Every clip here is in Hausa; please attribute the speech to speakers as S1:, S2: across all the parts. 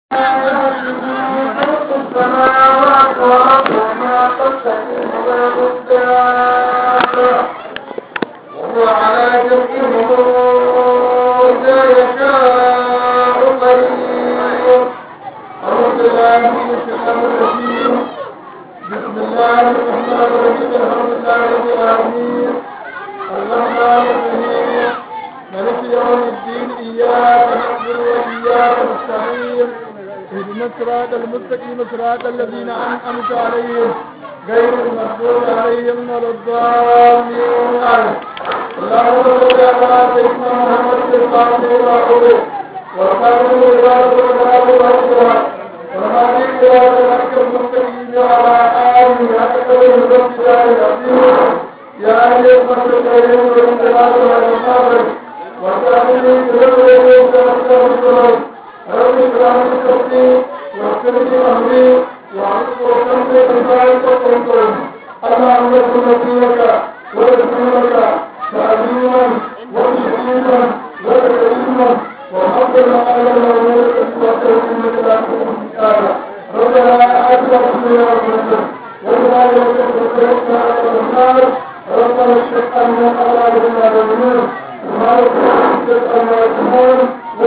S1: السماوات والأرض وما تستقيم له الدابة وهو على جمعهم إذا يشاء قدير أعوذ بالله من الشيطان الرجيم بسم الله الرحمن الرحيم الحمد لله رب العالمين الرحمن الرحيم ملك يوم الدين إياك نعبد وإياك نستعين اهدنا الصراط المستقيم صراط الذين أنعمت عليهم غير المغضوب عليهم ولا الضالين اللهم صل على سيدنا محمد الفاتح لما أغلق والخاتم لما سبق والهادي والهادي إلى صراطك المستقيم وعلى آله حق المسجد العظيم يا أهل المسجد الكريم والصلاة والسلام وسلم بذكره وتوكل رب اشرح لي صدري ويسر لي امري واعرف وكمل بذلك وقل اللهم اكن نبيك ورسولك تعليما وتشريفا وتكريما وحفظنا على المولود وتوكلك لا تكون ربنا اتنا في الدنيا حسنه وقنا يوم على النار ربنا اشفق عنا على ذنوبنا والذنوب وما يكون عما يكون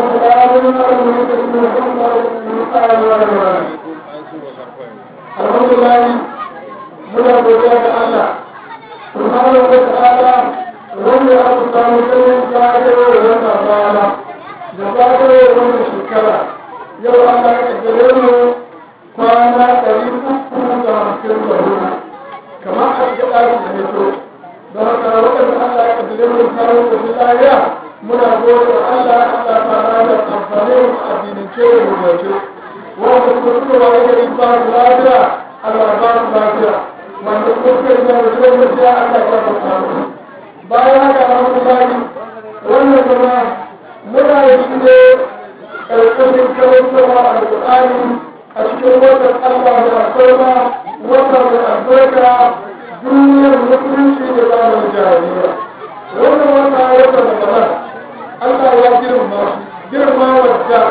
S1: alhamdulillah muna godiya ga Allah subhanahu wa ta'ala wanda ya aka samu ganin zagayo da wannan rana da zagayo da wannan shekara yau Allah ya kaddare mu kwana ɗari uku da hamsin da hudu kamar a cikin ɗaki da hito don haka waɗanda Allah ya kaddare mu samun da lafiya muna gode wa Allah Allah ta rana amfani a addinance da rubuce wanda kuma suka waye gari ba su lafiya Allah ba su lafiya wanda kuma suka yi zama da lafiya Allah ya ba su lafiya bayan haka alhamdulillah wannan zama muna yi ne ƙarƙashin karantarwa alƙur'ani a cikin watan Allah da alfarma watan da albarka duniyar musulunci da zamanin jahiliya wannan wata wata da gaba Allah ya girma shi girma wadda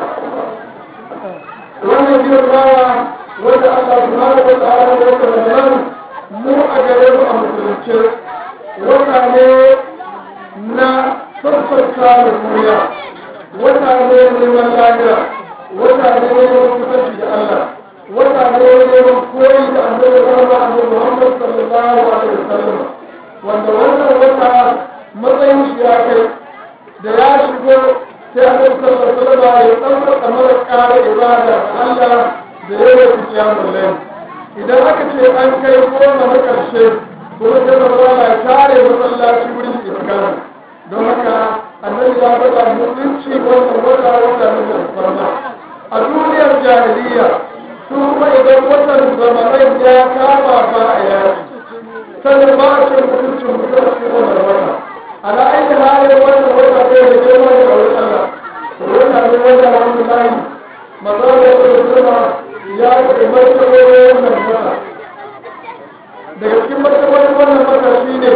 S1: wannan girmawa wanda Allah subhanahu wa ta'ala ya wata da mu a gare mu a musulunci wata ne na sassauta da duniya wata ne neman lafiya wata ne neman kusanci da Allah wata ne neman koyi da annabi Muhammad sallallahu alaihi wasallam wanda wannan wata matsayin shi ya kai da ya shigo sai a kan sallar salama ya ɗaukar kamar ƙara ibada Allah da ya yi fiya mullai idan aka ce an kai goma na ƙarshe kuma sai da zama ya tare masallaci wurin iskar don haka annabi ya faɗa mutunci wannan wata wata na alfarma a duniyar jahiliya su kuma idan watan zamanin ya kama ba a yaki sannan ba a ce mutuncin mutum cikin wannan wata على أي حال وجه وجه بين الجمل والأمر وجه من وجه عبد الله مقام السماء يا كمرت وين المرأة daga cikin martabar wannan matashi ne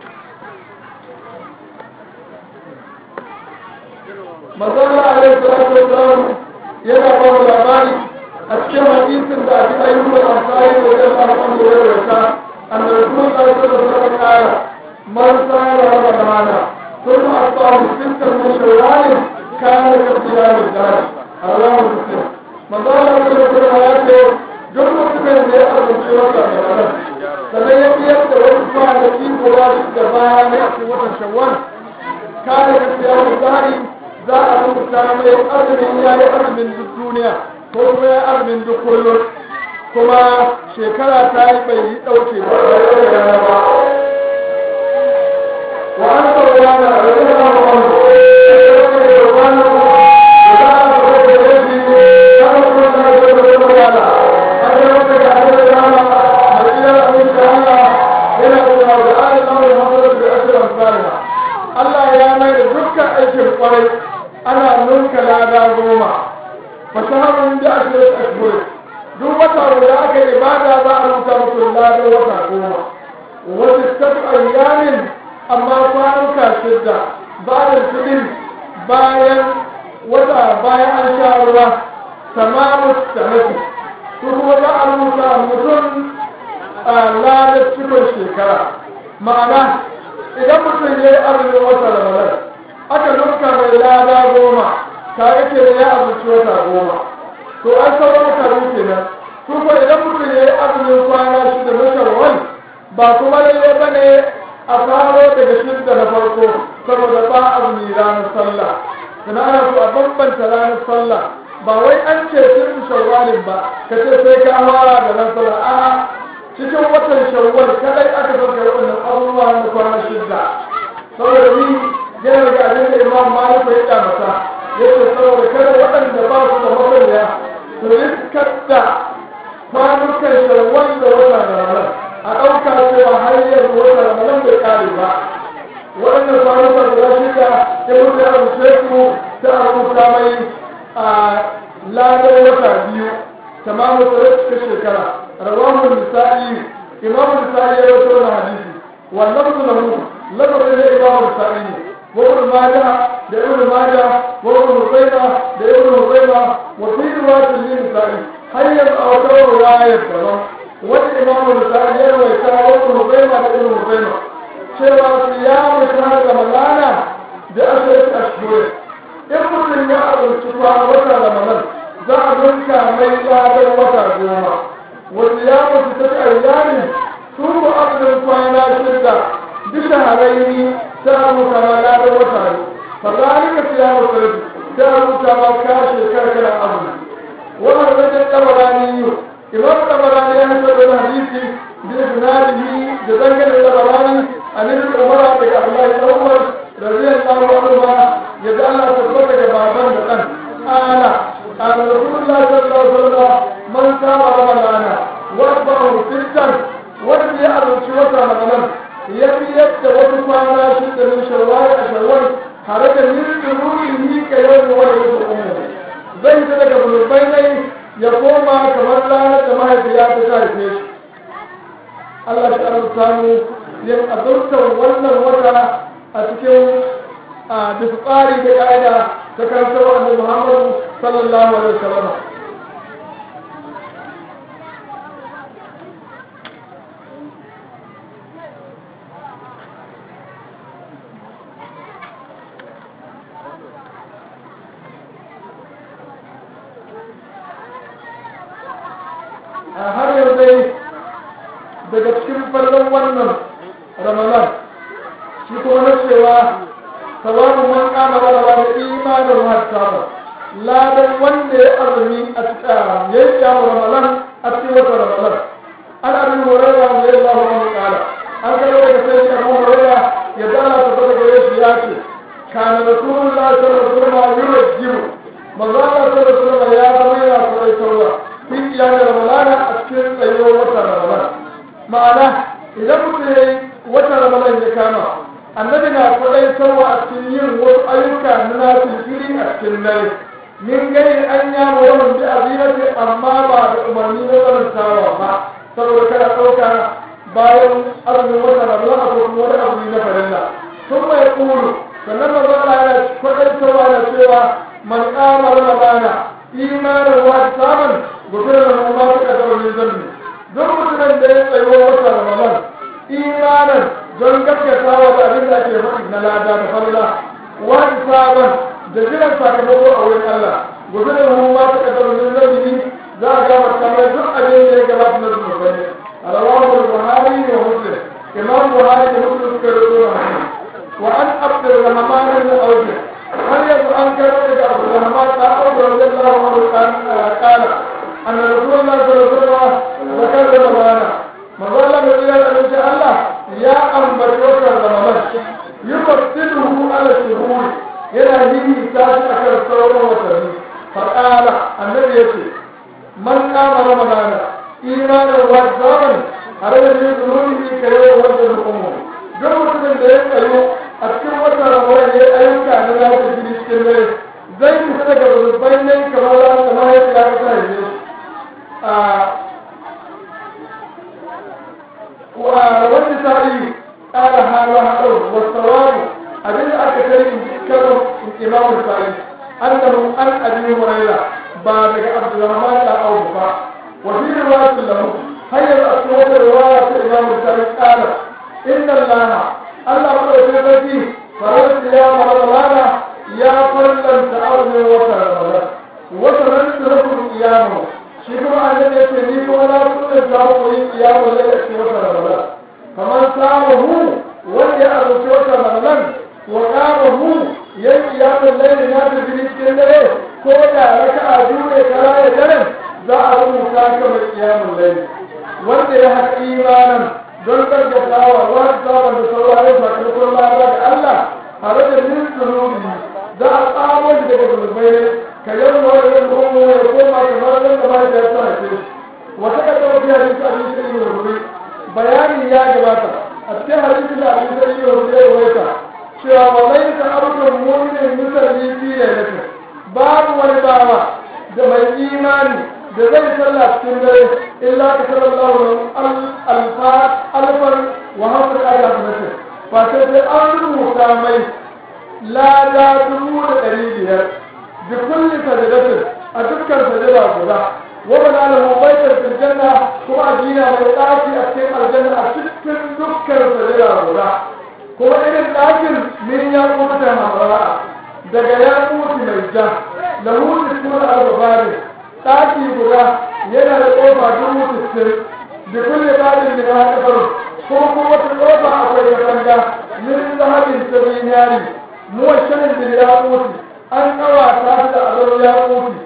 S1: mazalla alaihi salatu wasalam yana ba mu labari a cikin hadisin da abi ayyukan ansari da ya fara kan da ya rasa annabi sallallahu alaihi wasallam من صار رمضان ثم أصاب ستا من شوال كان كصيام الدهر رواه مسلم مقال رسول الله duk mutumin da ya azumci wata ramadan sannan ya biyar da wasu kwanaki guda da baya na cikin watan shawwal kare ka siya misali za a rubuta mai azumin ya yi azumin duk duniya ko kuma ya azumin duk kullum kuma shekara ta yi bai yi ɗauke ba ba وعن سلمان رضي الله عنه سلمان وكان رسول الله كان رسول الله صلى الله عليه وسلم أن يوفق عليه الرحمة مدينة من تعالى إلى الله وآل الله محمد بأسر أمثالها Allah ya mai da dukkan aikin kwarai ana nunka lada goma fasaharun da ake yi ashbur duk wata da aka yi ibada za a rubuta mutum ladan wata goma wata tafi ayyamin amma kwanuka shidda ba da tudin bayan wata bayan an sha ruwa tamamu sanati su kuma za a rubuta mutum a ladar cikin shekara ma'ana idan mutum ya yi azumin wata ramadan aka nuka mai lada goma ta yake da ya azumci wata goma to an sauran wata rufe nan su ko idan mutum ya yi azumin kwana shida na shawwal ba kuma lalle ba ne a faro daga shidda na farko saboda ba azumi ranar sallah sannan ana so a bambanta ranar sallah ba wai an ce sirrin shawwalin ba ka ce sai ka fara da ran sallah a'a cikin watan shawwal kadai aka sauke waɗannan abubuwa na kwana shidda saboda ni yana daga abin da imam malik ya kyamata yace saboda kada waɗanda ba su da masaniya su riskar da kwanukan shawwal da wata ramadan a ɗauka cewa har yanzu wata ramadan bai ƙare ba waɗannan kwanukan guda shida ya mutu ya rubuce su ta rubuta mai a ladar wata biyu tamamu tsare cikin shekara rawahu nisa'i imamu nisa'i ya rawaito na hadisi wannan su lahu lafazin da imamu nisa'i ne وابن ماجه لابن ماجه وابن هزيمة لابن هزيمة وفي رواية للنسائي حيث أوتوا رواية كذا والإمام النسائي يروي كان وابن هزيمة لابن هزيمة شوى صيام شهر رمضان بعشرة أشهر إن مسلم يأذن شفاء وتا رمضان زعمك ميلا وتا جوما وصيام ستة أيام ثم أذن فانا شدة بشهرين سألوا كما لا وتعالى فذلك صيام الثلاث سألوا كما كاش كركر أمر وهذا الطبراني إمام الطبراني يحسب الحديث بإسناده جزنك الطبراني عن ابن عمر بن عبد الله الأول رضي الله عنهما يجعل تثبتك بابا بقن أنا قال رسول الله صلى الله عليه وسلم من صام رمضان وأتبعه ستا ولم يأذن شوة رمضان ya biyar da wasu kwana shida min shawwal a shawwal tare da min ruhi ka yau da wani wasu umu zai ta daga bulbai ne ya koma kamar ranar da mahaifiya ta ta haife shi Allah shi arzuta mu yin azurtar wannan wata a cikin a bisa tsari da ka'ida ta karantar annabi Muhammadu sallallahu alaihi wasallam har yau dai daga cikin farkon wannan ramadan shi kuma na cewa sababu man kama ramadan da imanin hatta ladan wanda ya azumi a cikin ya yi kyamu ramadan a cikin wata ramadan an abin horarwa da ya zama wani kala an kai daga sai shi abu horarwa ya dala ta fata gare shi ya ce kana rasulullah sallallahu alaihi wasallam yurajjibu manzo Allah sallallahu alaihi wasallam ya zama yana kurai sauwa fi iyayen ramadana a cikin tsayuwar watan ramadan ma'ana idan mutum ya yi watan ramadan ya kama annabi na kwadai sauwa a cikin yin wasu ayyuka na nasu fili a cikin dare min gani an ya yawan bi azimati amma ba da umarni na tsanantawa ba saboda kada ɗauka bayan azumin watan ramadan a kuma wani abu na farilla sun mai kulu sannan manzo Allah yana kwadai sauwa da cewa man kama ramadana imanin wa saman gudun da ma suka zama min zambi don mutumin da ya tsayo wata ramadan imanin don gaskata wa da abin da ake faɗi na lada da falala wa saban da jiran sakamako a wurin Allah gudun da ma suka zama min zambi za a gama kamar duk abin da ya gabata na zunubai rawahu buhari wa muslim imam buhari da muslim suka rubuta wa an abdurrahman bin awf هل يجب أن كان عبد الرحمن تعود رضي الله عنه قال أن رسول الله صلى الله عليه وسلم ذكر رمضان مظلة من إلى أن شاء الله يا أم بشوك رمضان يفصله على الشهور إلى هذه تاسع أكثر الصورة وسلم فقال النبي يقول من قام رمضان إيمانا واحتسابا على الذي ذنوبه كيوم وجه الأمور duk mutumin da ya tsayo a cikin wata ramadan ya ayyuka na lafi jini cikin dare zai fita daga rubutun ne kamar za su ma yadda ya kasa yi a wani sa'i ƙara hawa haɗau wasu wani abin da aka kai in karon imamun sa'i annahu an abi huraira ba daga abdurrahman da aufa wa fi riwayatin lahu hayyar a cikin wata riwaya ta imam bukhari qala inna allaha allah ko da sarki farar ya ramadana ya fallanta azumin wata ramadan wata ran turkul qiyamu shi kuma annabi yace ni kuma na sunan ta ku yin qiyamu da cikin wata ramadan kamar samu wanda ya azumci wata ramadan wa qamahu yayi qiyamu layli na da cikin dare ko da raka'a biyu ne kara ya daren za a rubuta ka mai qiyamu layli wanda ya haƙa imanin don gargatawa wa sabon da sauraron sakamakon lada da Allah tare da min zunubi za a tsamo shi daga zunubai ka yau da wani yin kuma ya koma kamar nan da mai da ta haife wata ka tawo biya din abin sai yi rubuce bayani ya gabata a cikin hadisi da abin sai yi rubuce ya waita cewa wallahi ta abukan mu'minin musalli fi lailatin babu wani bawa da mai imani da zai sallah cikin dare illa ka sallallahu alfan wa hamdu ala nasir fa sai sai an rubuta mai lada dubu da ɗari biyar da kulli sajadatin a dukkan sajada guda wa bana lahu baitar fil janna kuma a gina mai ɗaki a cikin aljanna a cikin dukkan sajada guda kuma irin ɗakin min ya kuta hamara daga ya kuti mai ja lahu tiskuna al-babari ɗaki guda yana da ƙofa dubu sittin da kulle ɗakin da ya haɗa ko kuma wata ƙofa akwai katanga min zahabin ta zinari muwashanin da ya mutu an ƙawata da azar ya mutu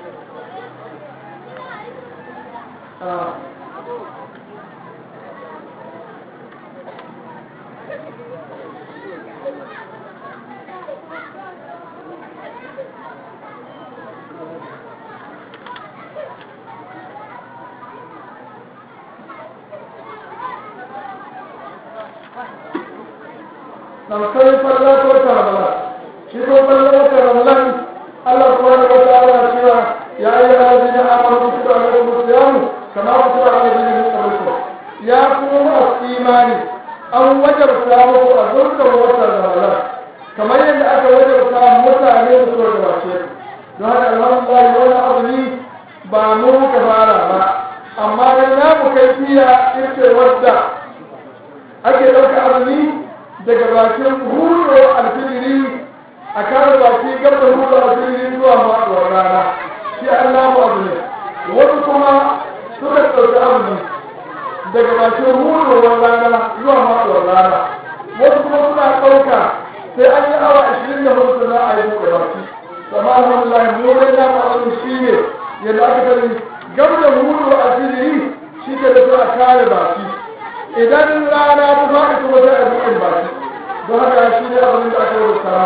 S1: نمسي فلا توتا رمضان شكو فلا توتا رمضان الله سبحانه وتعالى شوى يا أيها الذين آمنوا كتب عليكم الصيام كما كتب على الذين من قبلكم يا قوم الإيمان أن وجب صيامه أزلت ووتا رمضان كما يند أكا وجب صيام موسى عليه الصلاة والسلام don alhamdulillah wani abu ne ba mu ka fara ba amma dai na mu kai fiya ita wadda ake ɗauka azumi daga bakin hudo alfiliri a kare baki gaba hudo alfiliri zuwa faɗuwar rana shi Allah mu abu ne wasu kuma suka ɗauki abu daga bakin hudowar rana zuwa faɗuwar rana wasu kuma suna ɗauka sai an yi awa ashirin da hudu na a yi buɗe baki amma alhamdulillah mu dai na mu shi ne yadda aka sani gaba da hudo alfiliri shi ke da a kare baki idan rana ta faɗi kuma sai a buɗe baki don haka shi ne abin da aka yi da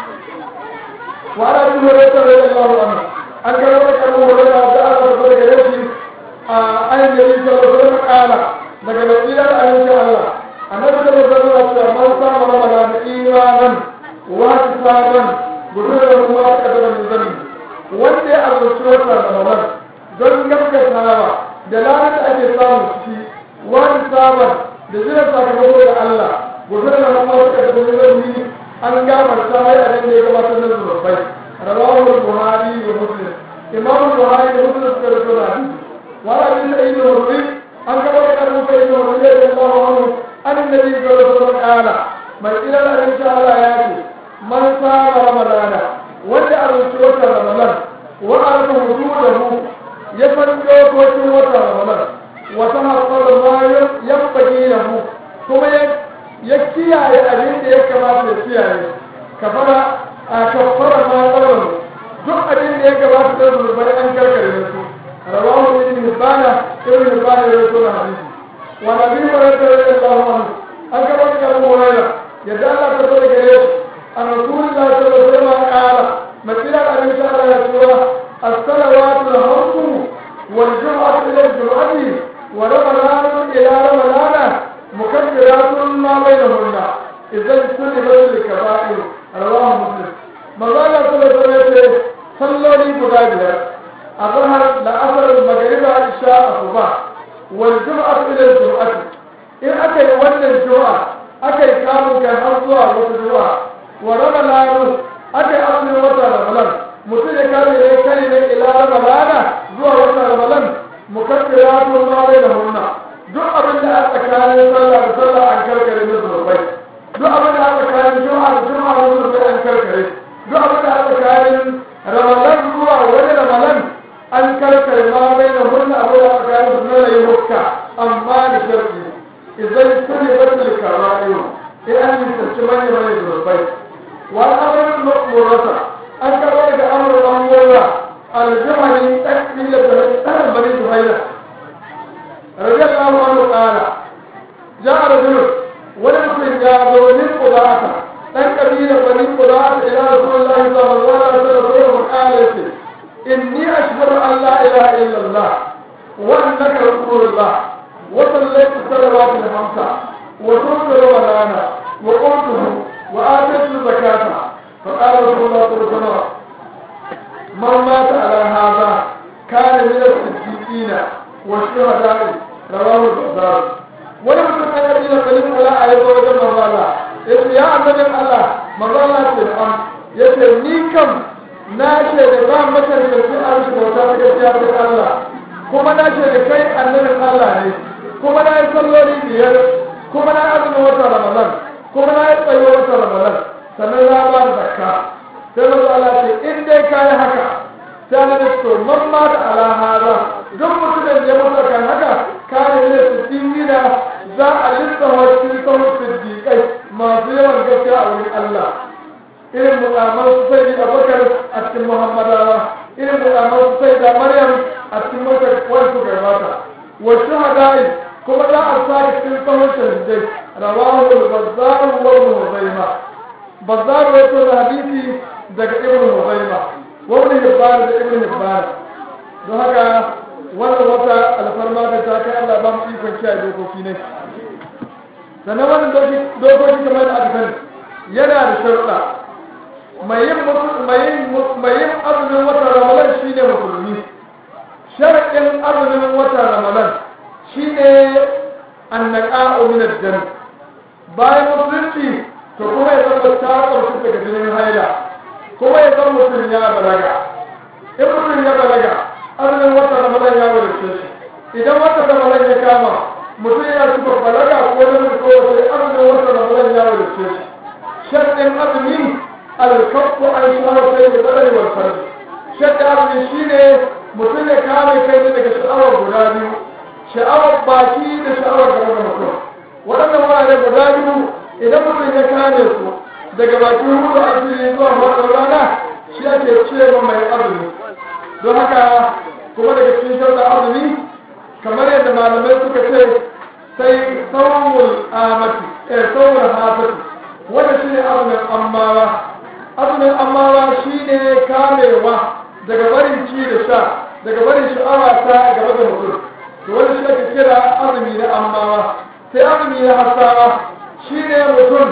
S1: wa ana bin hore ta rai Allah wa an ga wani kan hore da da aka fara da gare shi a ayin da yake da wani kala daga nasiyar ayin Allah annabi da zai zama cewa man sama ramadan imanan wa tisaban gudu da kuma aka da zani wanda ya azurci wata ramadan don gaskatawa da lalata da ake samu ciki wa tisaban da jiran sakamako da Allah gobe da nan ma suka tafi zai an gafarta mai a da ya gabatar da zurfai rawahu buhari da muslim imam buhari da muslim suka rubuta da hadisi wa hadisi da ibn rubi an gabatar da rubuta ibn rubi da Allah anhu an annabi sallallahu alaihi wasallam kala mai ila da insha Allah ya ce man sara ramadana wanda a rubuta wata ramadan wa arfa hududahu ya fadi dokokin wata ramadan wa tahaqqara ma yanbaghi lahu kuma ya ya kiyaye abin da ya kamata ya kiyaye kafara a kafara ma tsaron duk abin da ya kamata da zurbai an karkare da su rawahu ibn hibana ibn hibana ya rawaito hadisi wa nabi hurairah radiyallahu anhu an gaba da Abu Hurairah yadda Allah ta bada gare shi an rasulullahi sallallahu alaihi wasallam qala masira abin sha Allah ya tura as-salawatu al-khamsu wal jum'atu ila al-jum'ati wa ramadan ila ramadan مكبرات ما بينهن إذا اجتنبت الكبائر رواه مسلم مزالا صلى الله عليه وسلم صلوا لي بغادرة الظهر لأثر المغرب عشاء الصباح والجمعة إلى الجمعة إن أكل ون الجمعة أكل كانوا كان أرضها وتجمعة ورمضان أكل أصل وتر رمضان mutum ya kare ne kare ne ila ramadana zuwa wata ramadan mukaffiratu ma bainahunna duk abin da aka tsakanin sallah da sallah an karkare da zurbai duk abin da aka tsakanin juma'a da juma'a da zurbai an karkare duk abin da aka tsakanin ramadan zuwa wani ramadan an karkare ma bainahunna abin da aka tsakanin su na yi hukka amma da sharɗi idan kuli batul kara'iyu in an yi tsanci manya manya zurbai wa amarin murata an karɓo daga amurin amurra aljihari ɗan da ɗan bani zuhaira رضي الله عنه قال جاء رجل ولم يا من قضاءة أن كبير بني قضاءة إلى رسول الله صلى الله عليه وسلم وقال إني أشهد أن لا إله إلا الله وأنك رسول الله وصليت الصلوات الخمسة وصمت رمضان وقمته وآتيت الزكاة فقال رسول الله صلى الله عليه وسلم من مات على هذا كان من الصديقين والشهداء رواه البزار wani mutum an yabi da kalin kula a yabo wajen mazala ya ce ya annabin Allah mazala ce am ya ce ni kam na ce da ba mata da su an shi bauta ta gaskiya ta Allah kuma na ce da kai annabin Allah ne kuma na yi salloli biyar kuma na yi azumin watan Ramadan kuma na yi tsayo watan Ramadan sannan za ba da zakka sai mazala ce in dai ka yi haka sai na to man ma da ala hada duk mutumin da ya mutu kan haka kare ne su dingina za a lissafa cikin sauran siddiƙai masu yawan gaskiya a wurin Allah irin mu'aman su sai da bakar a cikin muhammadawa irin mu'aman su sai da maryam a cikin mata wani gabata wa shuhada'i kuma za a sa cikin sauran shahidai rawahu al-bazzar wa ibn huzaima bazzar ya to da hadisi daga ibn huzaima wani hibbar da ibn hibbar don haka wannan wata alfarma da ta kai Allah ba mu ikon kiyaye dokoki ne sannan wannan dokoki kamar da aka sani yana da sharuɗa mai yin mai yin azumin watan ramadan shine musulmi sharaɗin azumin watan ramadan shine annaqa'u min ad-dam bayan musulunci to kuma ya zama ta ƙarshe daga jinin haila kuma ya zama mutum ya balaga in mutum ya balaga azumin wata ramadan ya wadace shi idan wata ramadan ya kama mutum ya ci balaga ko na mutum ko sai azumin wata ramadan ya wadace shi shaɗin azumi alkafu an shawar sai da tsadari wal farji shaɗin azumi shine mutum ya kame kai ne daga sha'awar guda biyu sha'awar baki da sha'awar gaba da mutum waɗannan wurare guda biyu idan mutum ya kame su daga bakin hudu a fili zuwa faɗin rana shi ake cewa mai azumi don haka kuma daga cikin shauɗa azumi kamar yadda malamai suka ce sai sauwul amati eh sauwul hafati wanda shi ne azumin ammawa azumin ammawa shi ne kamewa daga barin ci da sha daga barin sha'awa ta gaba da mutum to wanda shi ake kira azumi na ammawa sai azumi na hasawa shi ne mutum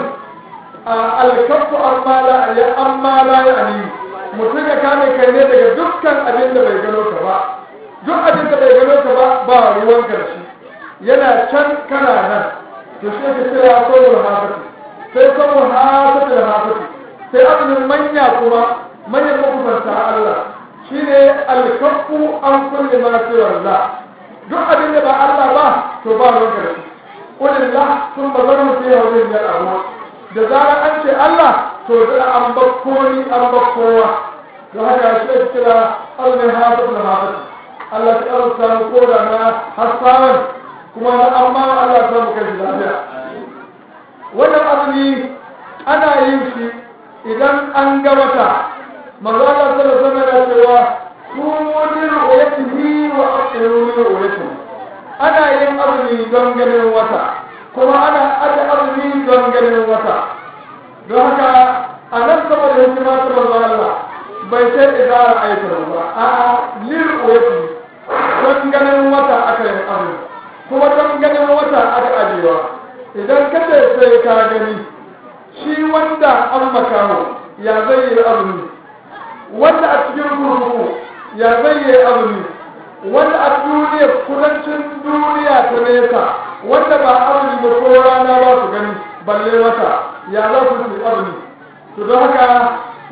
S1: alkafu amma la ya amma la ya ani mutum ya kame kai ne daga dukkan abin da bai gano ka ba duk abin da bai gano ka ba ba ruwan karshe yana can kana nan to shi ke kira sauwar hafati sai sauwar hafati da hafati sai azumin manya kuma manyan makusanta Allah shine alkafu an kulle ma siwar duk abin da ba Allah ba to ba ruwan karshe kulillah sun bazarmu fi hawlin yal abu da zarar an ce Allah to da an bakko ni an bakkowa don haka shi ake kira azumin hafiz na hafiz Allah ta arzuta mu koda na hassawan kuma na amma Allah ta mu kai lafiya wannan azumi ana yin shi idan an ga wata manzo Allah sallallahu alaihi wasallam ya cewa kumu ru'yatihi wa aqiru ru'yatihi ana yin azumi don ganin wata kuma ana aje azumi don ganin wata don haka a nan saboda hikima ta manzo Allah bai sai idara aikata ba a lil uyati don ganin wata aka yi azumi kuma don ganin wata aka ajewa idan ka ce sai ka gani shi wanda an makaho ya zai yi azumi wanda a cikin kurkuku ya zai yi azumi wanda a duniya kudancin duniya ta nesa wanda ba azumi ba ko rana ba su gani balle wata ya za su yi azumi to don haka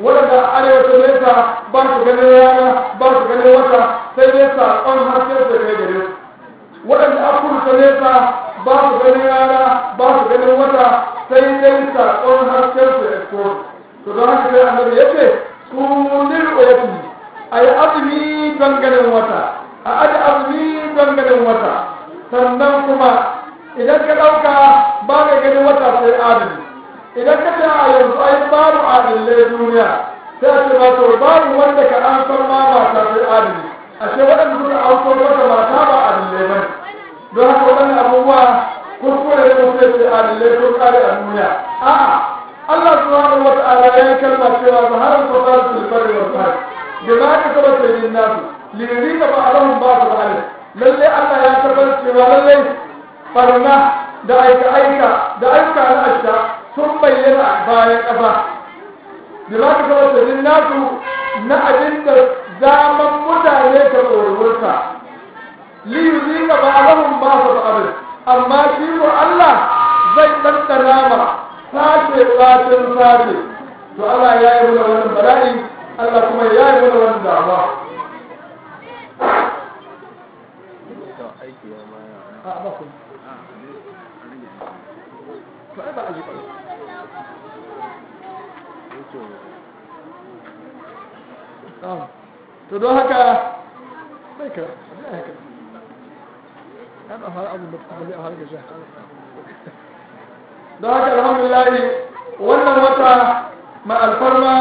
S1: waɗanda a arewacin nesa ba su ganin rana ba su ganin wata sai dai saƙon harshen da kai gare su waɗanda a kurta nesa ba su ganin rana ba su ganin wata sai dai saƙon harshen su ya so to don haka sai annabi ya ce su lil'uyati a yi azumi don ganin wata a aji azumi don ganin wata sannan kuma idan ka ɗauka ba mai ganin wata sai adali idan ka ce a yanzu ai babu adalai duniya sai a ce ba to babu wanda ka an san ma mata sai adali ashe waɗanda suka auko wata mata ba adalai ba don haka waɗannan abubuwa kuskure ne mutum ce adalai sun kare a duniya a'a Allah subhanahu wa ta'ala ya yi kalma cewa zaharar fasar sulbari wa sahari da ma ka saba sai yin nasu lirri ka ba alahun ba su ba'ala lalle Allah ya tabbatar cewa lalle farna da aika aika da aika na asha sun bayyana bayan ƙasa da ma ka saba sai yin nasu na abin da zaman mutane ka tsoronta lirri ka ba alahun ba su ba'ala amma shi ko Allah zai ɗanɗana ma sace satin sace to Allah ya yi mana wannan bala'i Allah kuma ya yi mana wannan damuwa a ba ku to ai ba a ji to don haka bai ka bai haka ana har abu da kuma zai har gaja don haka alhamdulillah wannan wata ma alfarma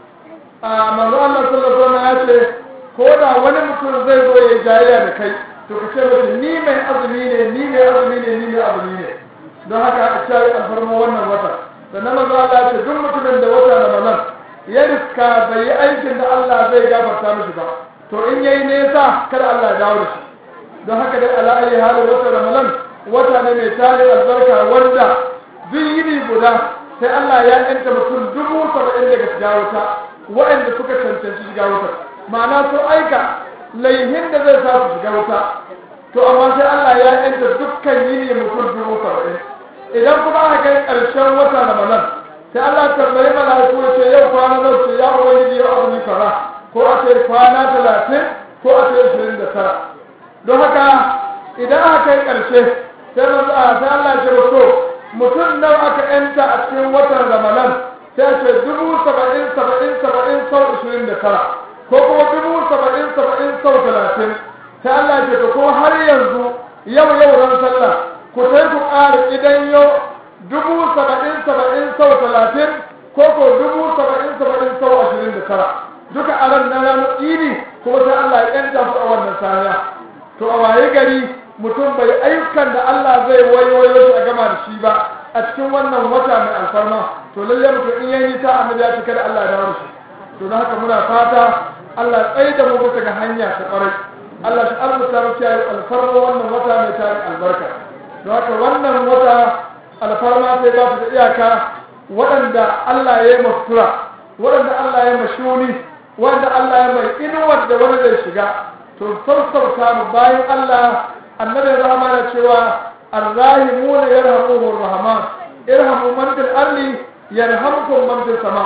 S1: a manzo Allah sallallahu alaihi wasallam ya ce ko da wani mutum zai zo ya jayayya da kai to ka ce masa ni mai azumi ne ni mai azumi ne ni mai azumi ne don haka a ce alfarma wannan wata sannan manzo Allah ya ce duk mutumin da wata Ramadan ya riska bai yi aikin da Allah zai gafarta mishi ba to in yayi nesa kada Allah ya dawo da shi don haka dai ala ayi halin wata Ramadan wata ne mai tarin albarka wanda duk yini guda sai Allah ya yanta mutum dubu saba'in daga shiga wuta waɗanda suka cancanci shiga wuta ma'ana sun aika laihin da zai sa su shiga wuta to amma sai Allah ya yanta dukkan yini mutum dubu saba'in idan kuma aka kai ƙarshen wata na manan sai Allah tambayi malaiku ya ce yau kwana nan ce ya ubangiji ya abu ni kaza ko a ce kwana talatin ko a ce ashirin da tara don haka idan aka kai ƙarshe sai manzo sai Allah ya ce to mutum nan aka yanta a cikin watan ramadan sai ce dubu saba'in saba'in saba'in sau ashirin da tara ko kuma dubu saba'in saba'in sau talatin sai Allah ce ko har yanzu yau yau ran sallah ku sai ku ƙara idan yau dubu saba'in saba'in sau talatin ko ko dubu saba'in saba'in sau ashirin da tara duka a ran na ranar idi kuma sai Allah ya yanta su a wannan saniya to a waye gari mutum bai ayyukan da Allah zai wayoyo shi a gama da shi ba a cikin wannan wata mai alfarma to lalle mutum in yayi ta annabi ya cika da Allah ya dawo shi to don haka muna fata Allah tsaye da mu bisa ga hanya ta kwarai Allah shi albuta mu kiyaye alfarma wannan wata mai tarin albarka don haka wannan wata alfarma sai ba ta da iyaka waɗanda Allah ya yi masura waɗanda Allah ya mashuni wanda Allah ya mai inuwar da wani zai shiga to sassauta mu bayan Allah annabi rahama na cewa arrahimuna yarhamuhur rahman irhamu man fil ardi yarhamkum man fis sama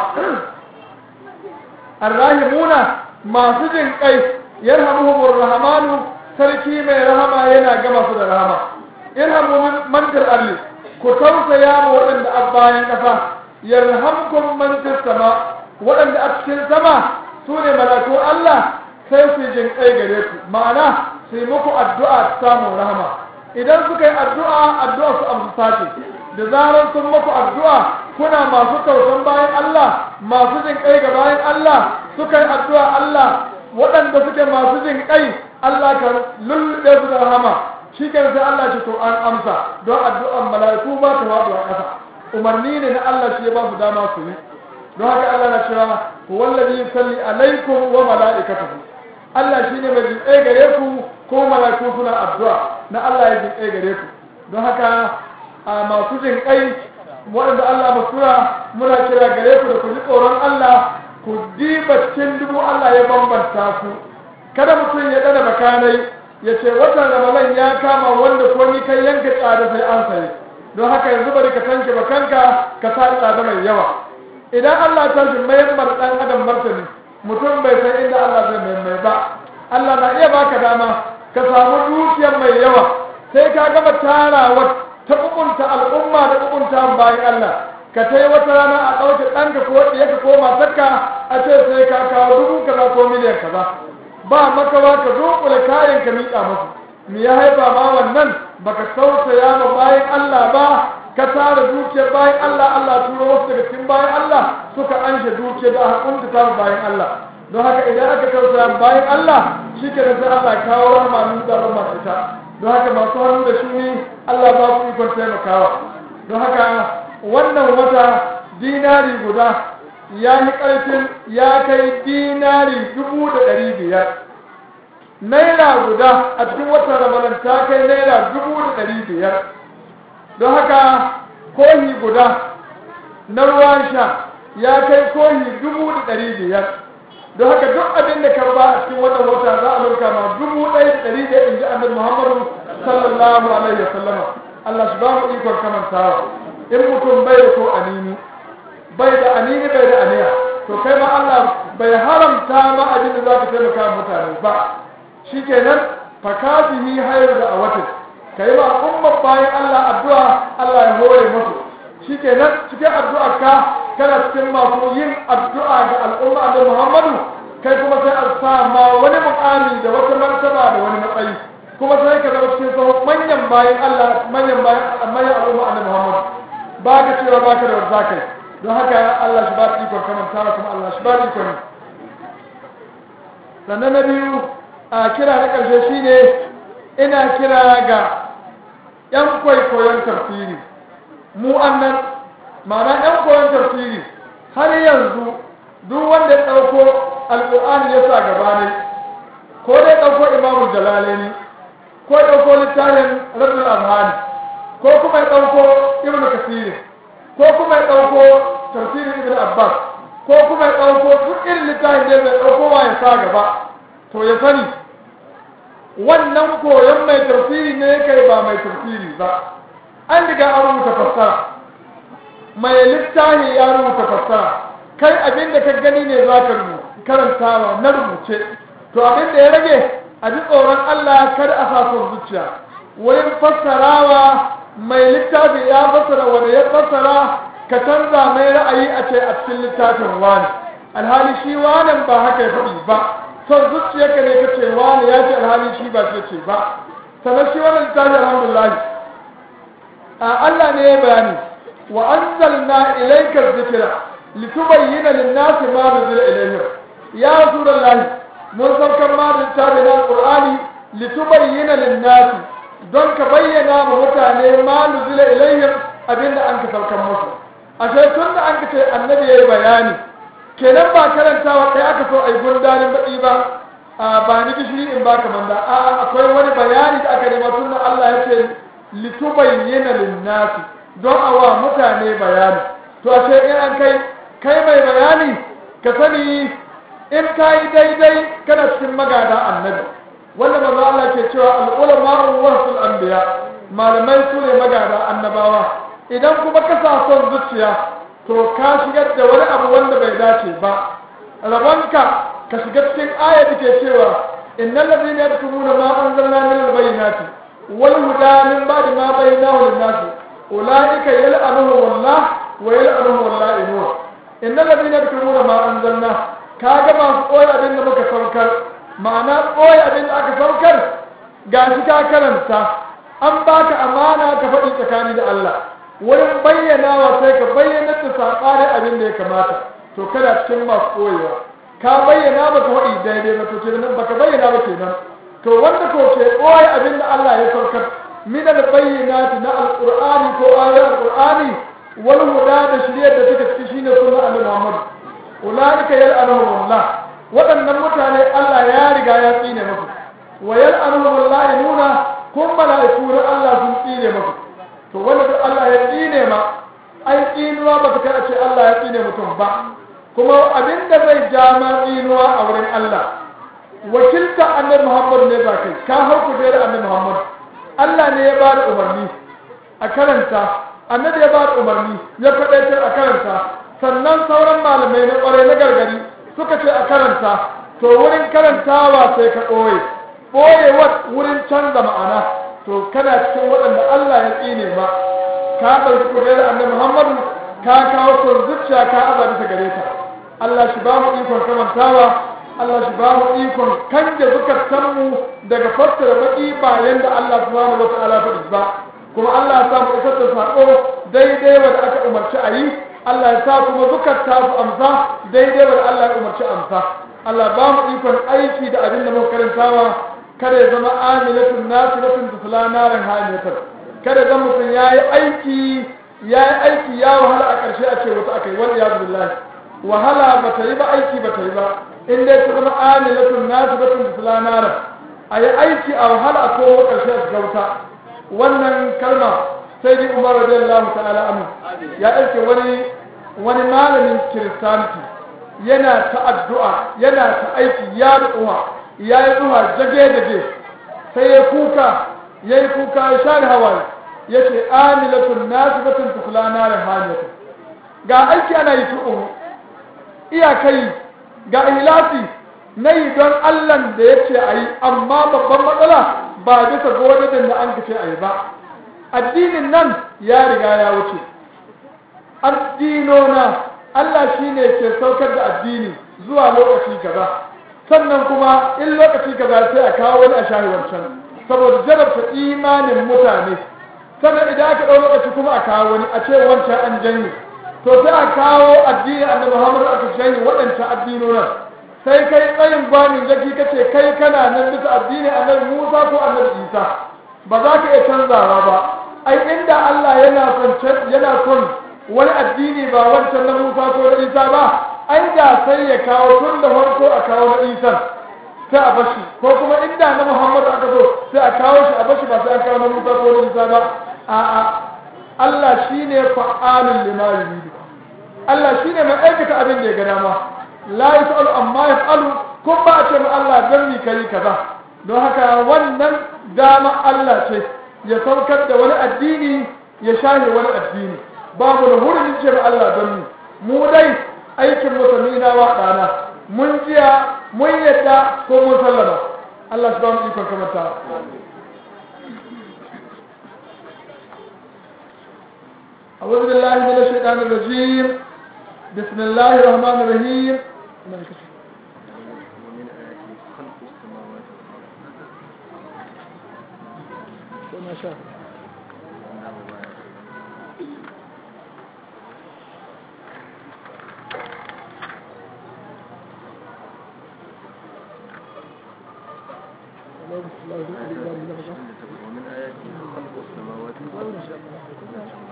S1: arrahimuna masu jin kai yarhamuhur rahman sarki mai rahama yana gama su da rahama irhamu man fil ardi ku tausaya mu waɗanda a bayan ƙasa yarhamkum man fis sama waɗanda a cikin sama su ne malakun Allah sai su jin kai gare ku ma'ana su yi muku addu'a samun rahama idan suka yi addu'a addu'a su amsa ce da zarar sun muku addu'a kuna masu tausan bayan Allah masu jin kai ga bayan Allah suka yi addu'a Allah waɗanda suke masu jin kai Allah ka lullube su da rahama shi ke sai Allah ce to an amsa don addu'an mala'iku ba ta faɗuwa ƙasa umarni ne na Allah shi ya ba su dama su yi don haka Allah na cewa wallazi yusalli alaikum wa mala'ikatuhu Allah shine mai jinƙai gare ku ko mala'iku suna addu'a na Allah ya jinƙai gare ku don haka a masu jinƙai waɗanda Allah masura muna kira gare ku da ku ji tsoron Allah ku diba cikin dubu Allah ya bambanta ku kada mutum ya ɗana bakanai ya ce watan ramadan ya kama wanda ko ni kai yanka tsada sai an sayi don haka yanzu bari ka tanke bakanka ka sa tsada mai yawa idan Allah ta shi mayan mar dan adam martani mutum bai san inda Allah zai mai mai ba Allah na iya baka dama ka samu dukiyar mai yawa sai ka gama tarawa ta kukunta al'umma da kukunta bayan Allah ka tai wata rana a ɗauke ɗanka ko ɗiyarka ko matarka a ce sai ka kawo dubu kaza ko miliyan kaza ba makawa ka dunkule kayan ka miƙa musu me ya haifa ma wannan baka tausaya ma bayan Allah ba ka tara dukiyar bayan Allah Allah turo wasu daga cikin bayan Allah suka anshe dukiyar da aka kuntuta bayan Allah don haka idan aka tausaya bayan Allah shi ke da sai Allah kawo rahama nun da rahama ita don haka masu hannu da shi Allah ba su ikon taimakawa don haka wannan wata dinari guda ya yi ƙarfin ya kai dinari dubu da ɗari biyar naira guda a cikin watan ramadan ta kai naira dubu da ɗari biyar don haka kohi guda na ruwan sha ya kai kohi dubu da ɗari biyar don haka duk abin da ka ba a cikin wannan wata za a lauka ma dubu ɗaya da ɗari biyar in ji annabi muhammadu sallallahu alaihi wa sallama Allah shi ba mu ikon kamantawa in mutum bai da ko anini bai da anini bai da aniya to kai ma Allah bai haramta ma abin da za ka taimaka mutane ba shikenan fakafihi hayar da a watan ka yi ma al'ummar bayan Allah addu'a Allah ya hore musu shikenan cikin addu'a ka kana cikin masu yin addu'a ga al'umma da Muhammadu kai kuma sai a sa ma wani mu'ami da wata martaba da wani matsayi kuma sai ka zama cikin sahun manyan bayan Allah manyan bayan manyan al'umma da Muhammadu ba ka cewa ba ka da wanda kai don haka Allah shi ba ta ikon kamanta kuma Allah shi ba ta ikon sannan na biyu a kira na ƙarshe shine ina kira ga 'yan kwaikwayon tafsiri mu annan ma'ana 'yan koyon tafsiri har yanzu duk wanda ya ɗauko alƙur'ani ya sa gaba ne ko dai ɗauko imamul jalalaini ko ya ɗauko littafin rabbul azhani ko kuma ya ɗauko ibnu kasir ko kuma ya ɗauko tafsirin ibnu abbas ko kuma ya ɗauko duk irin littafin da ya ɗauko wa ya sa gaba to ya sani wannan koyon mai tafsiri ne kai ba mai tafsiri ba an riga an rubuta fassara mai littafi ya rubuta fassara kai abin da ka gani ne za ka karantawa na rubuce to abin da ya rage a ji tsoron Allah kar a sa son zuciya wurin fassarawa mai littafi ya fassara wanda ya fassara ka canza mai ra'ayi a ce a cikin littafin wani alhali shi wanan ba haka ya faɗi ba son zuciyarka ne kace wani ya ce alhali shi ba ce ce ba sannan shi wannan littafi alhamdulillah a Allah ne ya bayani wa anzalna ilayka dhikra litubayyana lin-nasi ma nuzila ilayhim ya rasulullahi mun saukar ma da littafi na alqur'ani litubayyana lin-nasi don ka bayyana ma mutane ma nuzila ilayhim abinda an ka saukar musu ashe tun da an ka ce annabi yayi bayani kenan ba karantawa ɗaya aka so a yi gundarin baɗi ba a ba ni gishiri in baka manda a akwai wani bayani da aka nema tun Allah ya ce litubayyana linnasi don a wa mutane bayani to a ce in an kai kai mai bayani ka sani in ka yi daidai kana cikin magada annabi wanda manzo Allah ke cewa al-ulama warasul anbiya malamai su ne magada annabawa idan kuma ka sa son zuciya to ka shigar da wani abu wanda bai dace ba rabonka ka shiga cikin aya da ke cewa innal ladina yaktumuna ma anzalna min al-bayyinati wal huda min ba'di ma bayyanahu lin-nasi ulaika yal'anuhum Allah wa yal'anuhum al-la'inun innal ladina yaktumuna ma anzalna kaga masu koyi abin da muka saukar ma'ana koyi abin da aka saukar gashi ka karanta an baka amana ka faɗi tsakani da Allah wurin bayyanawa sai ka bayyana da saɓanin abin da ya kamata to kada cikin masu koyewa ka bayyana ba ka waɗi daidai ba to kenan ba ka bayyana ba kenan to wanda ko ke koyi abin da Allah ya saukar min al bayyinati na alqur'ani ko ayat alqur'ani wal huda da shiriyar da take ciki shine sunna annabi Muhammad ulaika yal'anuhum Allah waɗannan mutane Allah ya riga ya tsine musu wa yal'anuhum Allah nuna kun mala'iku Allah sun tsine musu to wanda duk Allah ya tsine ma ai tsinuwa ba ta kai a ce Allah ya tsine mutum ba kuma abinda zai ja ma tsinuwa a wurin Allah wakilta annabi Muhammad ne ba kai ka hau ku da annabi Muhammad Allah ne ya bada umarni a karanta annabi ya bada umarni ya faɗaitar a karanta sannan sauran malamai na ƙwarai na gargari suka ce a karanta to wurin karantawa sai ka ɓoye ɓoye wurin canza ma'ana to kana cikin waɗanda Allah ya tsine ma ka ɗauki kuɗe da annabi Muhammadu ka kawo son zuciya ka aza bisa gare ta Allah shi ba mu ikon kamantawa Allah shi ba mu ikon kanje zukatanmu daga fassara baki bayan da Allah subhanahu wa ta'ala faɗi ba kuma Allah ya sa mu isar da sako daidai wanda aka umarci a yi Allah ya sa kuma zukata su amsa daidai wanda Allah ya umarci amsa Allah ba mu ikon aiki da abin da muka karantawa kada ya zama amilatun nasiratun tusla narin hamilatar kada zan mutum ya yi aiki ya yi aiki ya wahala a ƙarshe a ce wata aka yi wani ya billahi wahala ba ta yi ba aiki ba ta yi ba in dai ta zama amilatun nasiratun tusla narin a yi aiki a wahala a kowa ƙarshe a gauta wannan kalma sai dai umar radiyallahu ta'ala anhu ya ɗauke wani wani malamin kiristanci yana ta addu'a yana ta aiki ya du'a ya yi du'a jage jage sai ya kuka ya yi kuka ya share hawaye ya ce amilatun nasibatun tukula narin hamiyatu ga aiki ana yi tu'u iyakai ga ihlasi na yi don allan da ya ce a yi amma babban matsala ba bisa godadin da an kace a yi ba addinin nan ya riga ya wuce addinona Allah shi ne ke saukar da addini zuwa lokaci kaza sannan kuma in lokaci kaza sai a kawo wani a shahi wancan saboda jarabta imanin mutane sannan idan aka ɗau lokaci kuma a kawo wani a ce wancan an janye to sai a kawo addini annabi Muhammad aka janye waɗancan addinonan sai kai tsayin gwanin jaki kace kai kana nan bisa addini annabi Musa ko annabi Isa ba za ka iya canzawa ba ai inda Allah yana son yana son wani addini ba wancan na Musa ko na Isa ba ai da sai ya kawo tun da farko a kawo na Isa sai a bashi ko kuma inda na Muhammad aka zo sai a kawo shi a bashi ba sai an kawo na Musa ko na Isa ba a'a Allah shine fa'alul lima yuridu Allah shine mai aikata abin da ya ga dama la yas'alu amma yaf'alu kun ba a ce ma Allah dan mi kai kaza don haka wannan dama Allah ce ya saukar da wani addini ya shahe wani addini babu da hurumin ce ma Allah don mu mu dai aikin musulmi na wa ɗana mun jiya mun yadda ko mun sallama Allah shi ba mu ikon kamata أعوذ بالله من الشيطان الرجيم بسم الله الرحمن الرحيم
S2: ومن آياته خلق السماوات
S1: ما شاء
S2: ومن آياته خلق السماوات والأرض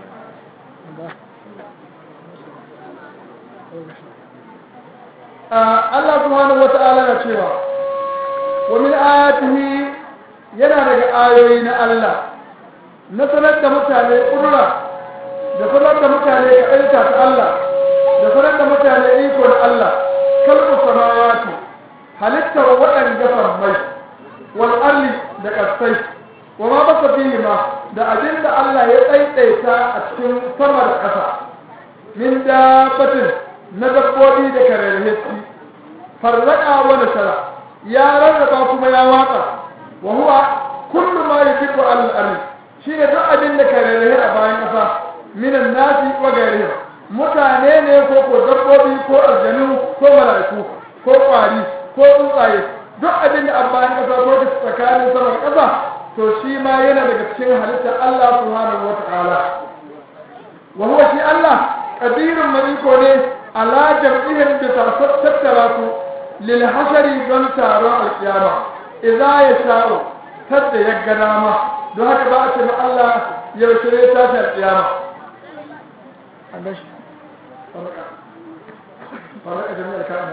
S1: Allah subhanahu wata'ala na cewa wa min ayatihi yana daga ayoyi na Allah na sanar da mutane ƙudura da sanar da mutane ka ta Allah da sanar da mutane iko na Allah kalbu samawati halittar waɗanda farmai wal arli da ƙasai wa ma basa fihi ma da abin da Allah ya ɗaiɗaita a cikin sama da ƙasa min dabbatin na dabbobi da kararrahi farraka wa nasara ya rarraba kuma ya watsa wa huwa kullu ma yajibu al-ardi shine duk abin da kararrahi a bayan ƙasa minan nasi wa gairihi mutane ne ko ko dabbobi ko aljanu ko mala'iku ko kwari ko tsuntsaye duk abin da a bayan ƙasa ko da tsakanin sama da ƙasa to shi ma yana daga cikin halittar Allah subhanahu wa ta'ala wa huwa shi Allah qadirun maliko ne ala jam'ihim bi tattara su lil hashari don taron alkiyama idza yasha'u tadda ya ga dama don haka ba a ce ma Allah yaushe ne tashi alkiyama an gashi faraka faraka jami'ar ka'ana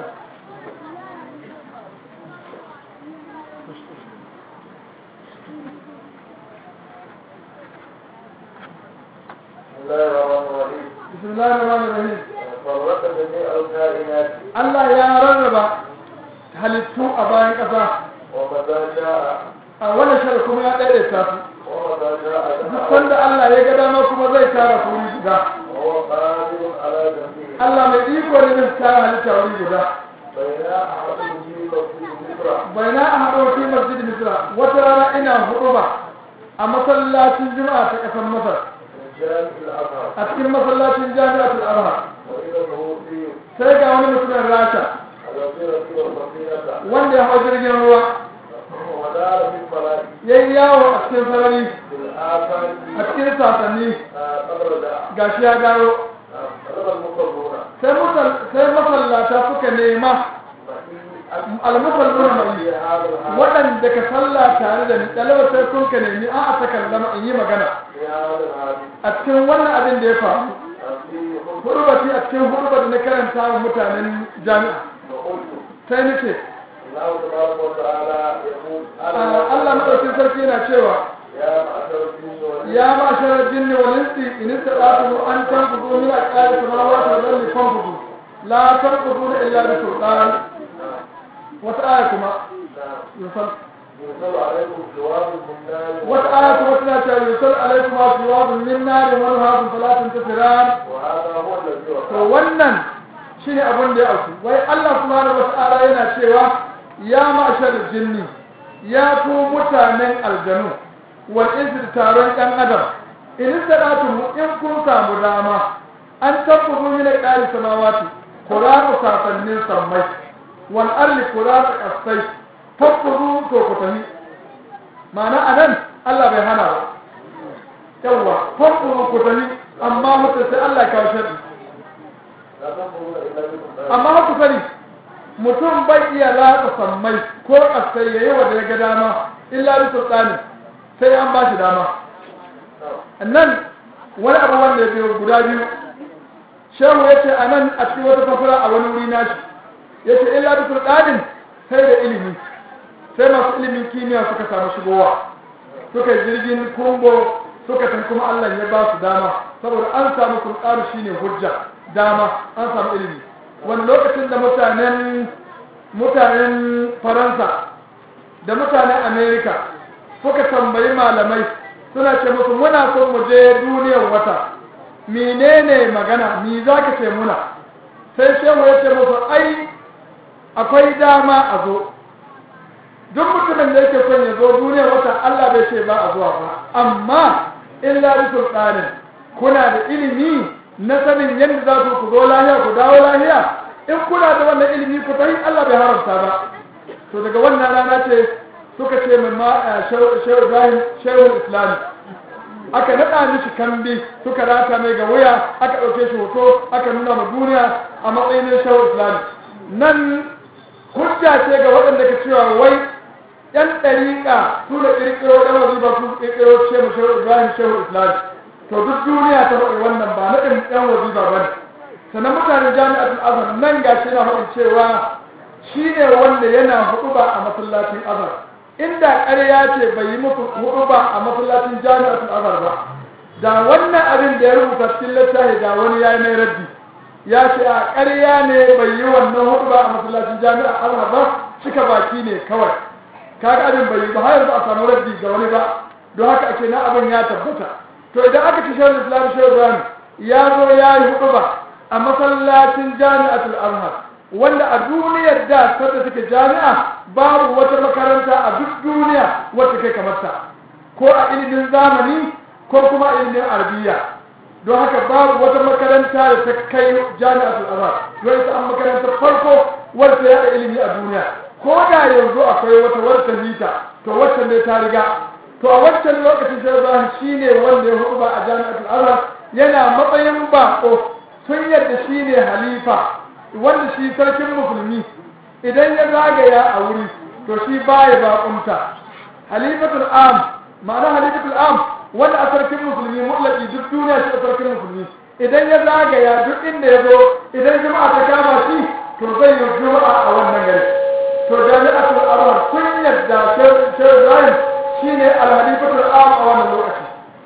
S2: بسم الله الرحمن الرحيم
S1: بسم الله الرحمن الرحيم
S2: فرق جميع الكائنات
S1: Allah ya rarraba halittu a bayan ƙasa
S2: ومتى شاء
S1: a wani shar kuma ya daidaita su
S2: ومتى شاء
S1: duk sanda Allah ya ga dama kuma zai tara su wuri guda
S2: وهو قادر على جميع
S1: Allah mai iko ne da ta halitta wuri guda
S2: بين أحد في مسجد مصر
S1: bai na a haɗo fi masjid misra wata rana ina hudu ba a masallacin juma'a ta ƙasar masar
S2: من جامع الأزهر
S1: a cikin masallacin jami'atul azhar
S2: وإذا الروسي
S1: sai ga wani mutumin rasha
S2: الذي ركب السفينة
S1: wanda ya hau jirgin ruwa
S2: ودار في الفلك
S1: ya yi yawo a cikin sarari
S2: في الآفاق
S1: a cikin sasanni
S2: قبل داع
S1: gashi ya gano
S2: طلب المصلون
S1: sai musal- sai masallata suka nema almusalluna mai
S2: في هذا الحال
S1: waɗanda ka salla tare da ni ɗalibar sai kun ka nemi a a takallama in yi magana
S2: في هذا الحال
S1: a cikin wannan abin da ya faru
S2: في خلق
S1: hurubati a cikin hurubar da na karanta wa mutanen jami'a
S2: وقلت
S1: sai ni ce
S2: الله تبارك وتعالى يقول
S1: Allah maɗaukin sarki yana cewa
S2: يا معشر الجن والإنس
S1: ya ma sharar jinni wal insi in istata'tum an tanfudu min aqali samawati wal ardi fanfudu la tanfuduna illa bi sultan wata aya kuma
S2: نعم
S1: yusal
S2: ينزل عليكم جواب من نار
S1: wata aya kuma tana cewa yusal alaikum aswabun min nar wa nuhabun fala tantasiran
S2: وهذا هو الذي
S1: to
S2: وقع
S1: wannan shine abin da ya auku wai Allah subhanahu wata'ala yana cewa ya ma'ashar jinni ya ku mutanen aljanu wal insi da taron ɗan adam in sadatu in kun samu dama an tabbuzu min qali samawati qur'anu sasannin sammai wal arli qur'anu qasai tabbuzu to ku tafi ma'ana anan Allah bai hana ba yawa tabbuzu ku tafi amma mutum sai Allah ya kawo sharri
S2: لا تنظرون إلا بكم
S1: amma haka sani mutum bai iya latsa sammai ko kasai yayi wa da ya ga dama illa bi sultani sai an ba shi dama nan wani abu wanda ya biyo guda biyu shehu ya ce a nan a cikin wata fasara a wani wuri nashi ya ce illa bi sultanin sai da ilimi sai masu ilimin kimiyya suka samu shigowa suka yi jirgin kumbo suka san kuma Allah ya ba su dama saboda an samu sultanu shine hujja dama an samu ilimi wani lokacin da mutanen mutanen faransa da mutanen amerika suka tambayi malamai suna ce musu muna son mu je duniyar wata menene magana ni za ka ce muna sai shehu ya ce musu ai akwai dama a zo duk mutumin da yake son ya zo duniyar wata allah bai ce ba a zuwa ba amma illa bi sultanin kuna da ilimi na sanin yadda za ku ku zo lahiya ku dawo lahiya in kuna da wannan ilimi ku tafi Allah bai haramta ba to daga wannan rana ce suka ce min ma shehu Ibrahim shehu Islam aka nada mishi kambi suka rata mai ga wuya aka dauke shi hoto aka nuna ma duniya a matsayin shehu Islam nan hujja ce ga waɗanda ke cewa wai yan ɗariƙa su da ƙirƙiro ɗan wazifa su ƙirƙiro ce mu shehu Ibrahim shehu Islam to duk duniya ta faɗi wannan ba na ɗin ɗan wazifa ba ne sannan mutanen jami'atul azhar nan ga shi na faɗin cewa shi ne wanda yana huɗuba a masallacin azhar inda ƙarya ce bai yi muku huɗuba a masallacin jami'atul azhar ba da wannan abin da ya rubuta cikin littafi da wani ya yi mai raddi ya ce a ƙarya ne bai yi wannan huɗuba a masallacin jami'ar azhar ba cika baki ne kawai kaga abin bai yi ba har yanzu a samu raddi ga wani ba don haka ake na abin ya tabbata to idan aka ci shawar islam shawar ibrahim ya zo ya yi hudu ba a masallacin jami'atul azhar wanda a duniyar da sadda take jami'a babu wata makaranta a duk duniya wacce kai kamar ta ko a ilimin zamani ko kuma a ilimin arabiya don haka babu wata makaranta da ta kai jami'atul azhar don ita an makarantar farko wacce ya ilimi a duniya ko da yanzu akwai wata wacce hita to wacce ne ta riga to a wancan lokacin sai Ibrahim shine wanda ya hudu ba a jami'atul azhar yana matsayin bako sun yadda shine halifa wanda shi sarkin musulmi idan ya zagaya a wuri to shi baya bakunta halifatul am ma'ana halifatul am wanda a sarkin musulmi mutlaki duk duniya shi a sarkin musulmi idan ya zagaya duk inda ya zo idan juma'a ta kama shi to zai yi juma'a a wannan gari to jami'atul azhar sun yadda shehu Ibrahim shine alhalifatul am a wannan lokaci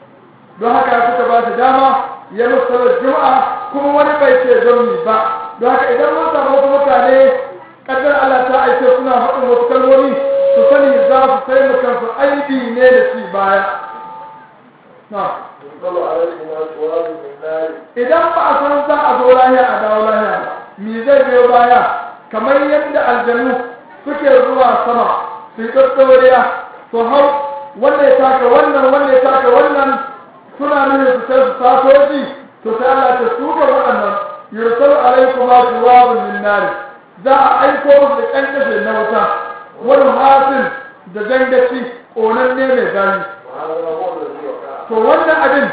S1: don haka suka ba shi dama ya musalar juma'a kuma wani bai ce zauni ba don haka idan mun samu wasu mutane kaddar Allah ta aike suna haɗin wasu kalmomi su sani za su sai mu kansu aibi ne da ci baya na
S2: ينزل عليكما شواب من نار
S1: idan ba a san za a zo lahiya a dawo lahiya ba me zai biyo baya kamar yadda aljanu suke zuwa sama su yi tsatsoriya su hau wanda ya taka wannan wanda ya taka wannan suna nuna su sai su satoji to sai Allah ta suka waɗannan yursalu alaikuma shuwabun min nar za a aiko musu da kankashe na wuta wani hasin da jangaci ƙonanne mai zafi
S2: وهذا هو الذي وقع
S1: to wannan abin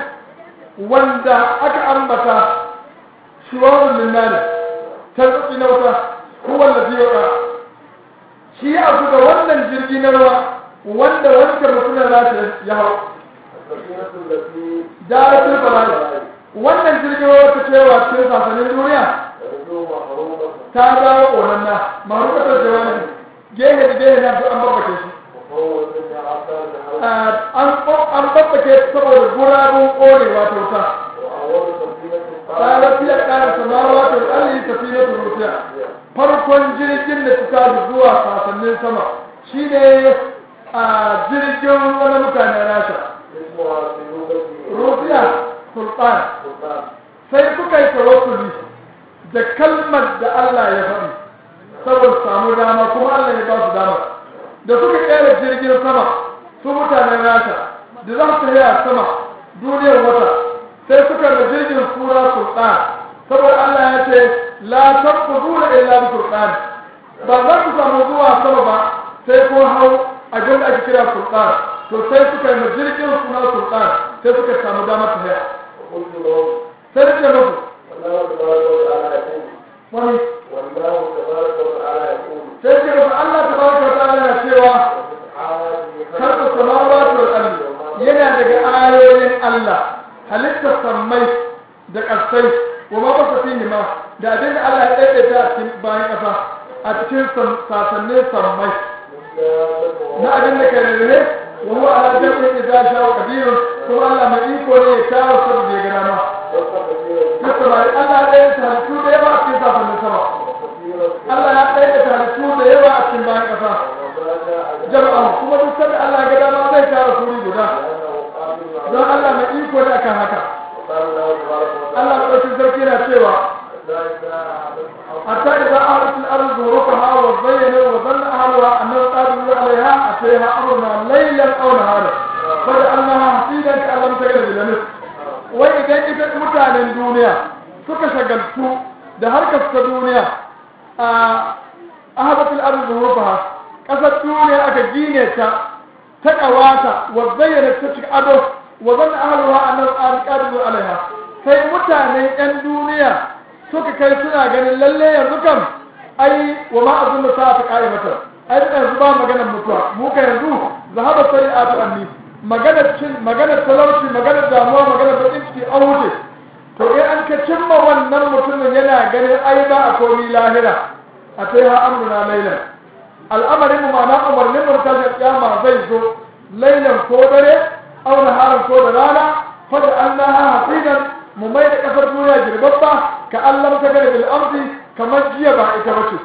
S1: wanda aka ambata shuwabun linnani tarzuki na wuta ko wanda zai yauka shi ya abu da wannan jirgi na ruwa wanda wancan mutumin nasa ya hau
S2: السفينة التي
S1: daratul balai wannan jirgin ruwa ta cewa cikin sasanin duniya
S2: تبدو محرومة
S1: ta dawo ƙonanna marukatar jawani gehe da gehe na an babbake shi
S2: وفوت من عطار الحرب
S1: an an babbake saboda gurabun ƙonewa ta wuta
S2: وأول سفينة
S1: ƙarar fiye ƙarar samawa ta alli tafiya ta rufiya farkon jirgin da ta tashi zuwa sasannin sama shine a jirgin wani mutane rasha
S2: اسمها سيوبة
S1: rufiya sultan
S2: سلطان
S1: sai suka yi tawassuli da kalmar da Allah ya faɗi saboda samu dama kuma Allah ya ba su dama da suka kera jirgin sama su mutanen rasha da za su yi a sama duniyar wata sai suka da jirgin sura sultan saboda Allah ya ce la tanfuzuna illa bi sultan ba za ku samu zuwa sama ba sai ko hau abin da ake kira sultan to sai suka yi jirgin suna sultan sai suka samu dama ta haya
S2: وقلت لهم
S1: sai da ce musu
S2: والله تبارك وتعالى يقول
S1: wani
S2: والله تبارك وتعالى يقول
S1: sai ce musu Allah ta baraka wa ta'ala yana cewa karɓa samawati wal ardi yana daga ayoyin Allah halittar sammai da ƙasai wa ma basa fihi ma da abin da Allah ya daidaita a cikin bayan ƙasa a cikin sasannin sammai na abin da ke rere wa huwa ala jami'in idza sha'a qadirun kuma Allah mai iko ne ya kawo sabu da ya ga dama Duk samari Allah ya daidaita halittu da yawa a cikin sasannin sama Allah ya daidaita halittu da yawa a cikin bayan ƙasa jama'a kuma duk sanda Allah ya ga dama zai tara suri guda don Allah mai iko ne akan haka Allah ɗauki sarki na cewa حتى إذا أردت الأرض ظروفها وزين وظن أهلها أنه قادر عليها أتيها أمرنا ليلا أو نهارا فجعلناها حصيدا كأن لم تكن بلمس وإذا إذا متعن الدنيا suka shagaltu da harkar ta duniya a ahabatul ardi zurufaha kasar duniya aka gine ta ta kawata wa zayyana ta cika ado wa zanna ahluha annahu qadiru alaiha sai mutanen yan duniya suka kai suna ganin lalle yanzu kam ai wa ma azun da sa'a qa'imatan ai da yanzu ba maganar mutuwa mu ka yanzu zahaba sai'atu anni maganar cin maganar talauci maganar damuwa maganar bakin ciki an wuce to in an ka cimma wannan mutumin yana ganin ai ba a komi lahira a sai ha amruna lailan al'amarin mu ma'ana umarnin mu ta kiyama zai zo lailan ko dare aw naharan ko da rana fa da annaha hasidan mu mai da kasar duniya girbabba ka Allah ta gare bil ardi kamar jiya ba ita bace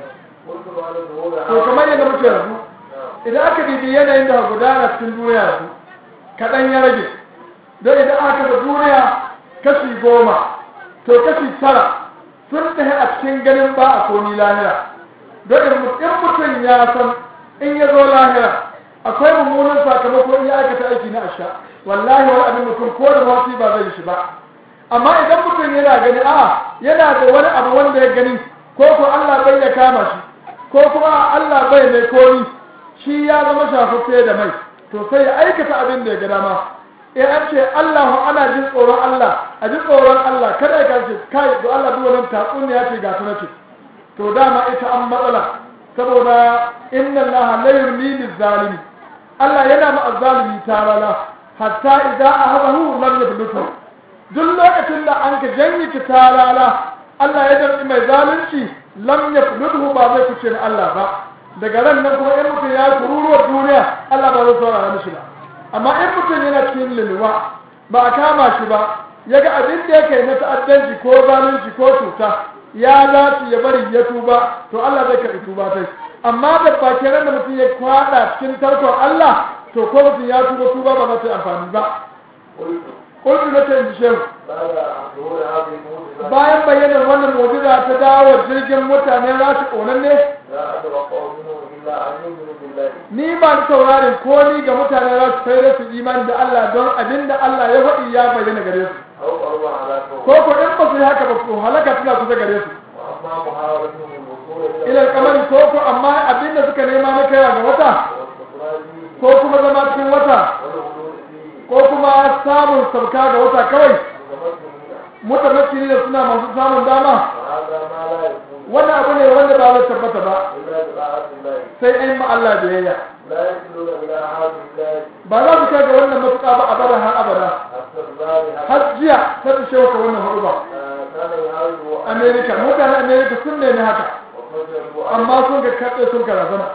S1: to kamar yadda muke yanzu idan aka bibi yanayin da gudana cikin duniya yanzu kaɗan ya rage don idan aka ga duniya kashi goma to kashi tara sun tafi a cikin ganin ba a koni lahira don in mutum ya san in ya zo lahira akwai mummunan sakamako in ya aikata aiki na asha wallahi wani abin mutum ko da wasu ba zai shi ba amma idan mutum yana gani a yana da wani abu wanda ya gani ko ko Allah bai ya kama shi ko kuma Allah bai mai komi shi ya zama shafaffe da mai to sai ya aikata abin da ya ga dama in an ce Allah ana jin tsoron Allah a ji tsoron Allah kada ya kace kai to Allah duk wannan tatsuniya ce ga ta ce to dama ita an matsala saboda inna Allah la yurni bil zalimi Allah yana ma azzalimi tarala hatta idza ahabahu lam yablutu duk lokacin da an ka janye ki tarala Allah ya danci mai zalunci lam yablutu ba zai kuce ni Allah ba daga ran nan kuma in mutum ya kururuwar duniya Allah ba zai saurara mishi ba amma in mutum yana cikin lulluwa ba a kama shi ba ya ga abin da yake na ta'addanci ko zalunci ko cuta ya dace ya bari ya tuba to Allah zai karɓi tuba sai amma da bakin ran da mutum ya kwada cikin tarkon Allah to ko mutum ya tuba tuba ba za ta yi amfani ba
S2: قلت
S1: kullu na ce ji shehu
S2: بعد ظهور هذه الموجبة
S1: bayan bayyanar wannan mu'jiza ta dawo jirgin mutane rashi ƙonan ne
S2: لا أتوقع منه إلا أن يؤمنوا بالله
S1: ni ba ni saurarin ko ni ga mutane rashi sai da su imani da Allah don abin da Allah ya faɗi ya bayyana gare su
S2: أو قرب على
S1: ko
S2: كون
S1: ko in ba su yi haka ba ko halaka tana kusa gare su
S2: وأما محاولتهم الوصول
S1: ilal kamari ko ko amma abin da suka nema na kaiwa ga wata
S2: والاستقرار فيه
S1: ko kuma zama cikin wata
S2: والخلود فيه
S1: ko kuma samun sauka ga wata kawai
S2: متمكنين
S1: mutamakki ne suna masu samun dama
S2: وهذا ما لا يكون
S1: wannan abu ne wanda ba zai tabbata ba
S2: إلا بطاعة الله
S1: sai an ma Allah biyayya
S2: لا يصلون إلى هذه الله
S1: ba za su kai ga wannan matuƙa ba abada har abada
S2: استقرار
S1: har jiya ta fi shewa ka wannan hudu ba
S2: كان يحاول
S1: amerika mutanen amerika sun nemi haka
S2: وفجروا
S1: amma sun ga kaɗe sun karazana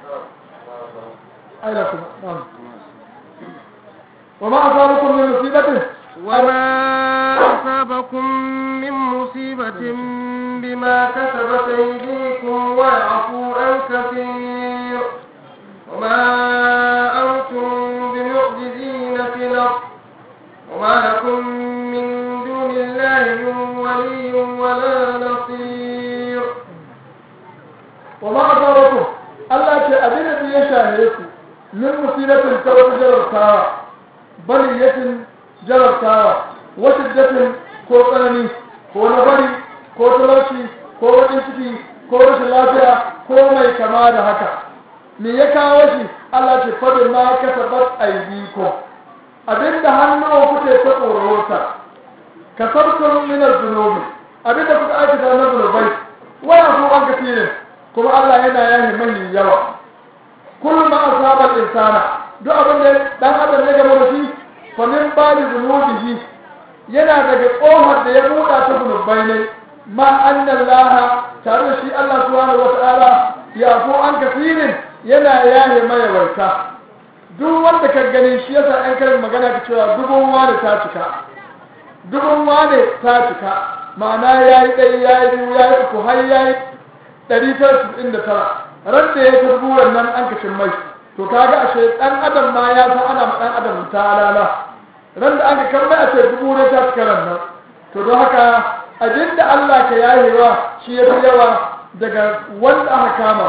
S1: aina kuma na'am wa ma asabakum min musibatin
S3: وما أصابكم من مصيبة بما كسبت أيديكم ويعفو عن كثير وما أنتم بمعجزين في الأرض وما لكم من دون الله من ولي ولا نصير
S1: wa ma asabakum Allah ce abin da ya shahe ku min musibatin ta wata jarabtawa baliyatin jarabtawa wa shiddatin ko tsanani ko na bari ko talauci ko wajen ciki ko rashin lafiya ko mai kama da haka me ya kawo shi Allah ce fadin ma kasabat aydikum abinda hannu kuke ta tsorota kasabtum min az-zunubi abinda kuka aikata na zunubai wa yafu an kasirin kuma Allah yana yahi mai yawa kullum ma asaba insana duk abin da dan adam ya gama da shi fa min bali zunubihi yana daga kohar da ya buɗa ta zunubai ne ma annallaha tare da shi Allah subhanahu wata'ala ya fu an kasirin yana yahi mai yawaita duk wanda ka gani shi yasa an karin magana ka cewa dubun wani ta cika dubun wani ta cika ma'ana yayi ɗaya yayi biyu yayi uku har yayi ɗari tara saba'in da tara ran da ya turbu wannan an kashin mai to kaga ashe ɗan adam ma ya san ana ma ɗan adam ta lala ran da an ka kan mai a ce dubu ne ta cika ran nan to don haka abin da Allah ka yayewa shi ya fi yawa daga wanda aka kama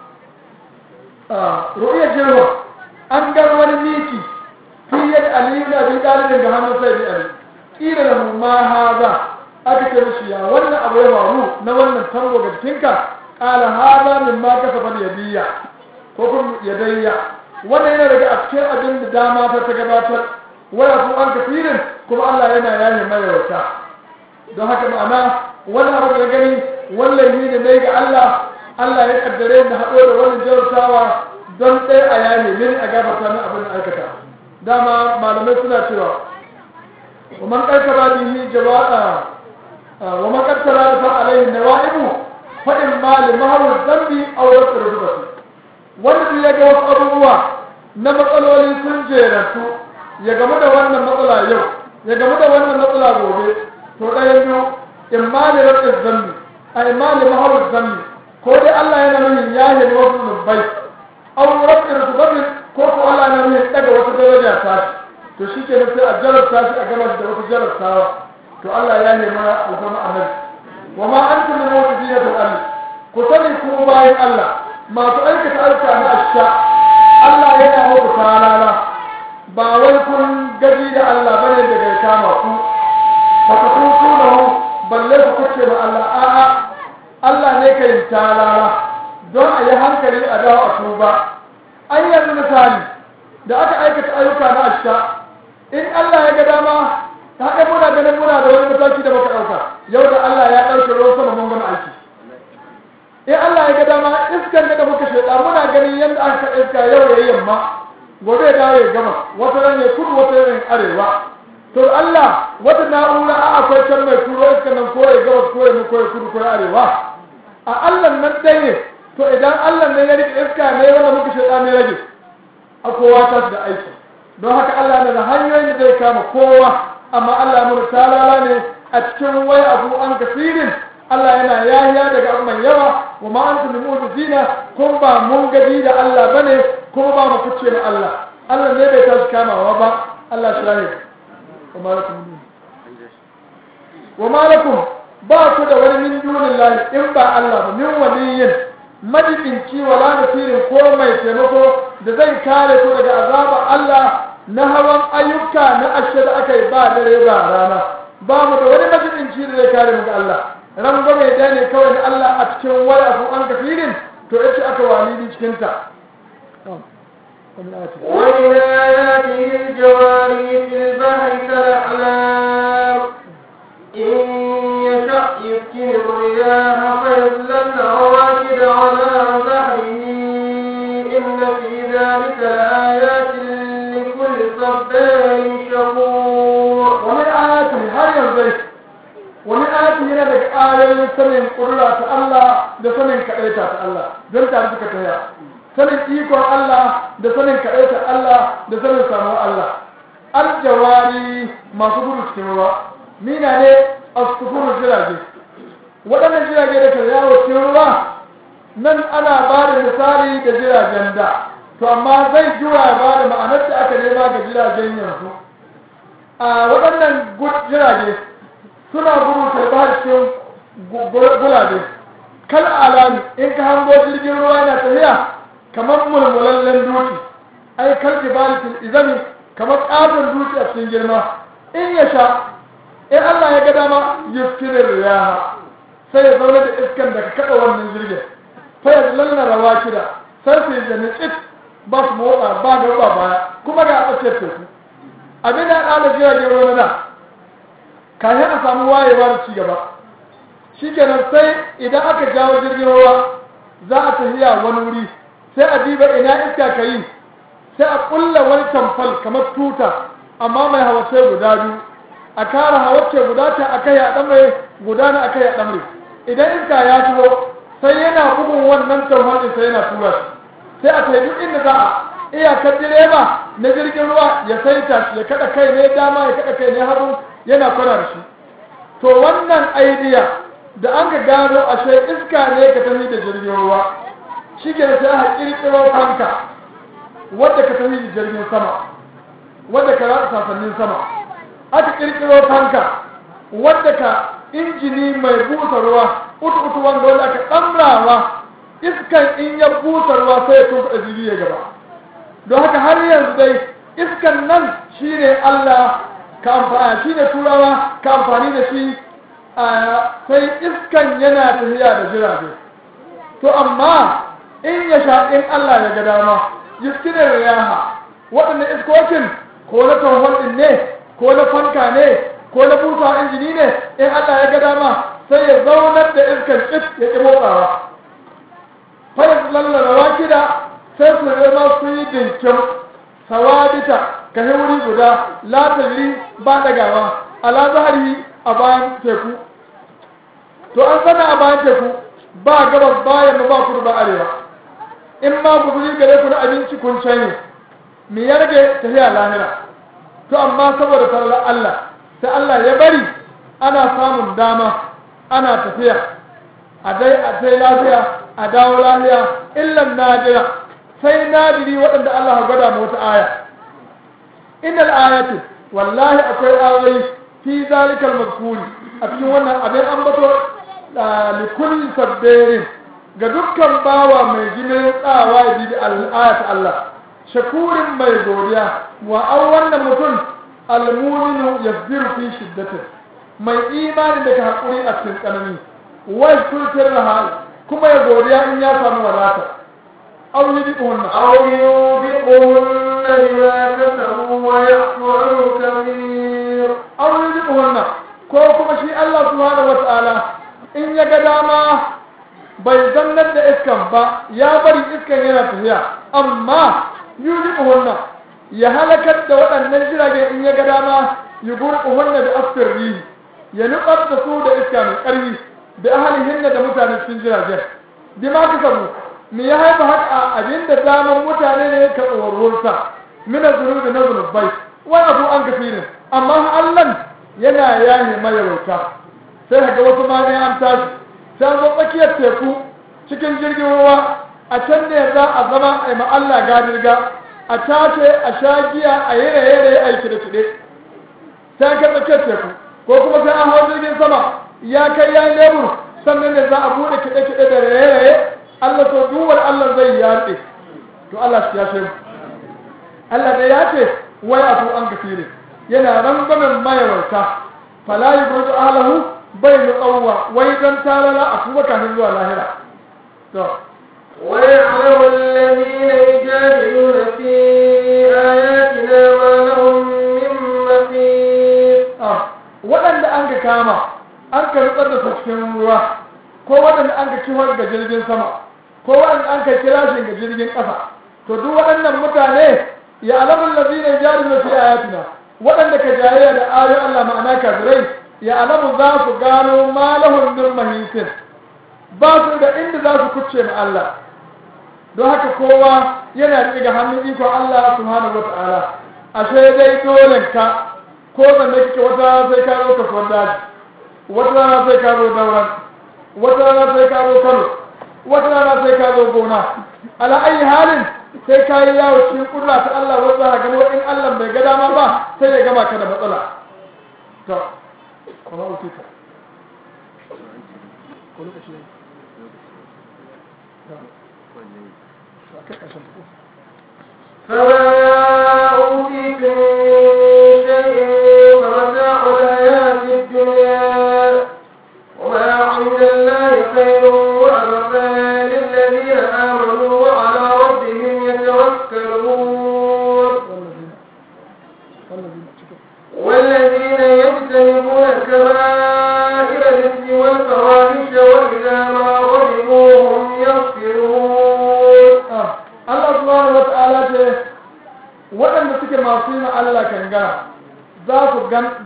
S1: wa ru'iyar jirwa an gar wani miki fi yadda aliyu na bi ɗalibin ga hannun sai bi ali ƙira da mu ma haza aka ce mishi ya wannan abu ya faru na wannan tango ga jikinka qala hada mimma kasaba yadiya ko kuma yadayya wannan yana daga a cikin abin da dama ta ta gabatar waya ku an kafirin kuma Allah yana yaye mai wata don haka ma'ana wannan abu da gani wannan yi da nayi ga Allah Allah ya kaddare da haɗo da wannan jarutawa don ɗaya a yaye mini a gabata min abin da aikata dama malamai suna cewa ومن قتل به جواء ومن قتل عليه النوائب فإما لمهر الذنب أو رفع رتبته wanda ya ga wasu abubuwa na matsaloli sun jerantu ya gamu da wannan matsala yau ya gamu da wannan matsala gobe to ɗayan biyu in ma da rabin zambi a in ma da maharar zambi ko dai Allah yana nuni ya yi wasu zubai aw rabin rutubatin ko ko Allah yana nuni daga wata daraja ta to shi ke sai a jarabta shi a gaba da wata jarabtawa to Allah ya nema alfama annabi wa ma antum min mu'jizina fil ardi ku sani ku bayan Allah masu aikata aika na asha Allah yana muku talala ba wai kun gaji da Allah bane daga ya kama ku fa ku tunahu balle ku kace ma Allah a'a Allah ne ka yi talala don a yi hankali a dawo a tuba an yanzu misali da aka aikata ayyuka na asha in Allah ya ga dama ta ga muna ganin muna da wani mataki da muka ɗauka yau da Allah ya ɗauke ruwan sama mun gama aiki in Allah ya ga dama iskan da muka shaida muna ganin yadda aka iska yau ya yamma gobe ya dawo ya gama wata ran ya kudu wata ran arewa to Allah wata na'ura a akwai can mai turo iskan nan ko ya gaba ko ya mu ko ya kudu ko ya arewa a Allah nan dai ne to idan Allah ne ya rike iska ne wanda muka shaida ne rage a kowa ta da aiki don haka Allah na da hanyoyin da zai kama kowa amma Allah mun talala ne a cikin wai abu an kafirin Allah yana yahiya daga abu mai yawa wa ma antum mu'jizina kun ba mun gaji da Allah bane kuma ba mu kuce na Allah Allah ne bai tashi kamawa ba Allah shi rahim wa malakum min wa malakum ba ku da wani min dunin lahi in ba Allah ba min waliyin majibinci wala nasirin ko mai taimako da zai kare ku daga azaba Allah na hawan ayyuka na ashe da aka yi ba dare ba rana ba mu da wani majibinci da zai kare mu ga Allah ran gwame da ne kawai na Allah a cikin wani abu an kafirin to yace aka walidi cikin ta ومن آياته
S3: ومن آياته الجواري في البحر كالأعلام إن يشأ يسكن الرياح فيظللن رواكد على ظهره إن في ذلك لآيات لكل صبار شكور
S1: ومن آياته هل ينزل ومن آياته هنا لك آية سنين قرلة الله da sanin kaɗaita ta Allah don tare suka taya sanin ikon Allah da sanin kaɗaita Allah da sanin samuwar Allah aljawari masu gudu cikin ruwa mina ne a sufuru jirage waɗannan jirage da ke yawo cikin ruwa nan ana ba da misali da jiragen da to amma zai juya ba da ma'anar da aka nema ga jiragen yanzu a waɗannan jirage suna gudu ta ba cikin gulabe kal alami in ka hango jirgin ruwa yana tafiya kamar mulmulallen dutse ai kal jibalatil izami kamar ƙaton dutse a cikin girma in ya sha in Allah ya ga dama yuskirir riyaha sai ya zaune da iskan da ka kada wannan jirgin fa ya lalla rawa kida sai su yi da tsit ba su motsa ba da ba baya kuma ga a tsakiyar teku abin da ala jiragen ruwa na kafin a samu wayewa da cigaba shikenan sai idan aka jawo jirgin ruwa za a tafiya wani wuri sai a diba ina iska ka yi sai a kulla wani tamfal kamar tuta amma mai hawace guda biyu a kara hawace guda ta a kai a ɗamre guda na a kai a ɗamre idan iska ya shigo sai yana bugun wannan tamfal ɗin sai yana tura shi sai a kai duk inda za a iyakar direba na jirgin ruwa ya saita shi ya kada kai ne dama ya kada kai ne hagu yana kwana da shi to wannan aidiya da an ka gano ashe iska ne ka tafi da jirgin ruwa shi ke sai aka kirkiro fanka wadda ka tafi da jirgin sama wadda ka rasa sasannin sama aka kirkiro fanka wadda ka injini mai busa ruwa utu utu wanda wanda aka ɗamrawa iskan in ya busa ruwa sai ya tunkuɗa jirgi ya gaba don haka har yanzu dai iskan nan shine Allah ka amfani shine turawa ka amfani da shi sai iskan yana tafiya da jirage to amma in ya sha in Allah ya ga dama yuskinar riyaha waɗannan iskokin ko na tawhon din ne ko na fanka ne ko na busa injini ne in Allah ya ga dama sai ya zaunar da iskan tsit ya ƙi motsawa fa ya lallara wakida sai su zama su yi dinkin sawadita ka wuri guda latari ba dagawa ala zahari a bayan teku to an sana a bayan teku ba gabas bayan ba kudu ba arewa in ma guzuri gare ku na abinci kun canye me ya rage tafiya lahira to amma saboda farar Allah sai Allah ya bari ana samun dama ana tafiya a dai a dai lafiya a dawo lafiya illan najira sai nadiri waɗanda Allah ya gwada mu wata aya innal ayatu wallahi akwai ayoyi fi zalikal mazkuri a cikin wannan abin ambato li kulli sabbirin ga dukkan bawa mai jinin tsawa ya bi al'ayat Allah shakurin mai godiya wa an wannan mutum almuminu yasbiru fi shiddatin mai imani da ka hakuri a cikin tsanani wai kulkir rahal kuma ya godiya in ya samu wadata aw yudiqunna
S3: أو يوبقهن بما كسبوا ويعفو عن كثير
S1: aw yudiqunna ko kuma shi Allah subhanahu wataala in ya ga dama bai zannar da iskan ba ya bari iskan yana tafiya amma yudiqunna ya halakar da waɗannan jirage in ya ga dama yugurquhunna bi asfirri ya nutsar da su da iska mai ƙarfi da ahalihinna da mutanen cikin jiragen bima kasabu me ya haifa haka abinda daman mutane ne ka tsoronsa mina zunubi na zunubai wani abu an kafirin amma Allah yana yaye mayarauta sai ga wasu ma ne an tashi sai an zo tsakiyar teku cikin jirgin ruwa a can ne za a zama a yi Allah gadirga a tace a sha giya a yi raye-raye a yi kiɗe-kiɗe sai an kai tsakiyar teku ko kuma sai an hau jirgin sama ya kai ya yi lebur sannan ne za a buɗe kiɗe-kiɗe da raye-raye Allah to duwar Allah zai yaɗe to Allah shi ya mu Allah da ya ce wai abu an gafire yana rangwamen mayawarta fala yi burzu alahu bai nutsawwa wai don tarara a kuma kafin zuwa lahira to
S3: ويعلم الذين يجادلون في آياتنا ما لهم من محيص
S1: waɗanda an ka kama an ka rutsar da su cikin ruwa ko waɗanda an ka kiwar ga jirgin sama ko waɗanda an ka kira shi ga jirgin ƙasa to duk waɗannan mutane ya alamun lazina jari na fi ayatina waɗanda ka jayayya da ayoyin Allah ma'ana kafirai ya alamu za su gano malahun min mahisin ba su da inda za su kucce ma Allah don haka kowa yana riƙe ga hannun ikon Allah subhanahu wa ta'ala ashe dai dole ka ko zanne kike wata sai ka zo kasuwar daji wata rana sai ka zo dauran wata rana sai ka zo kano wata rana sai ka zo gona ala ayi halin sai ka yi yawo cikin kurla ta Allah wanda ha gano in Allah bai ga dama ba sai ya gama ka da matsala to kuma uti ka ko lokaci ne to akai kashin ko
S3: فما أوتيتم شيء فمتاع الحياة الدنيا وما عند الله خير وأبقى للذين آمنوا وعلى ربهم يتوكلون
S1: والذين والذين
S3: والذين يجتنبون كبائر الإثم والفواحش وإذا ما غضبوا هم يغفرون
S1: Allah subhanahu wata'ala ce waɗanda suke masu yin Allah kangara za su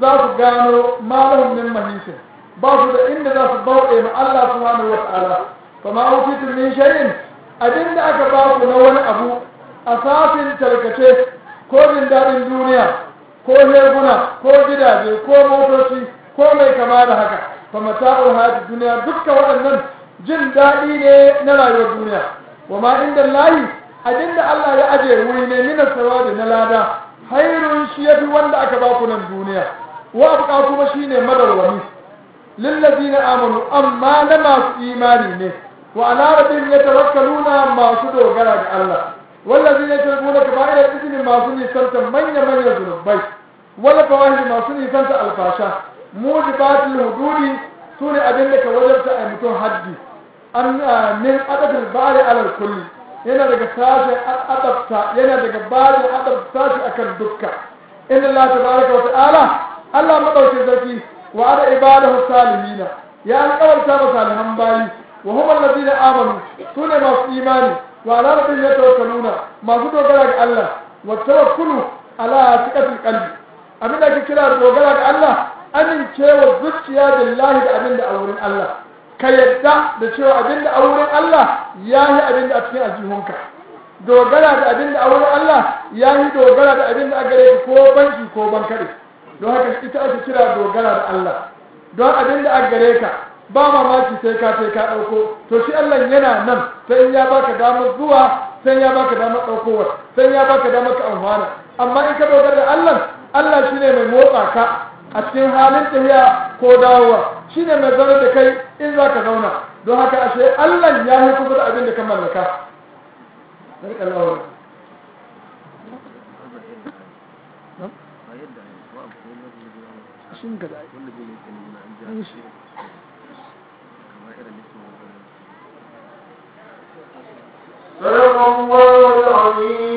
S1: gano malahun min mahisin ba su da inda za su bauɗe ma Allah subhanahu wata'ala fa ma utitu min shay'in abinda aka ba ku na wani abu a safin tarkace ko jin daɗin duniya ko heguna ko gidaje ko motoci ko mai kama da haka fa mata'ul hayati duniya dukkan waɗannan jin daɗi ne na rayuwar duniya wa ma inda layi abinda Allah ya aje wuri ne mina sawabi na lada hairun shi yafi wanda aka ba ku nan duniya wa abqa kuma shine madawwami lillazina amanu amma na masu imani ne wa ala rabbihim yatawakkaluna masu dogara ga Allah wallazina yatawakkaluna kaba'ira ismi masu nisanta manya manya zunubai wala fawahish masu nisanta alfasha mujibatul hududi sune abinda ka wajabta a mutum haddi an min adadin bari alal kulli yana daga sashen adabta yana daga bari adabta sashi akan dukka inna Allah tabaraka wa ta'ala Allah madaukin sarki wa ada ibadahu salihina ya alƙawarta ba salihan bayi wa hum alladhina amanu sune masu imani wa ala rabbihim yatawakkaluna masu dogara ga Allah wa tawakkulu ala thiqatil qalbi abin da ake kira dogara ga Allah amincewa zuciya billahi da abin da a wurin Allah ka yadda da cewa abin da a wurin Allah ya yi abin da a cikin aljihunka dogara da abin da a wurin Allah ya yi dogara da abin da a gare ka ko banki ko bankare don haka ita ake kira dogara da Allah don abin da a gare ka ba mamaki sai ka sai ka ɗauko to shi Allah yana nan sai ya baka damar zuwa sai ya baka damar ɗaukowa sai ya baka damar ka amfana amma in ka dogara da Allah Allah shine mai motsa ka a cikin halin tafiya ko dawowa shine mai zama da kai in za ka zauna don haka ashe Allah ya yi kusa da abin da ka mallaka
S3: صدق الله العظيم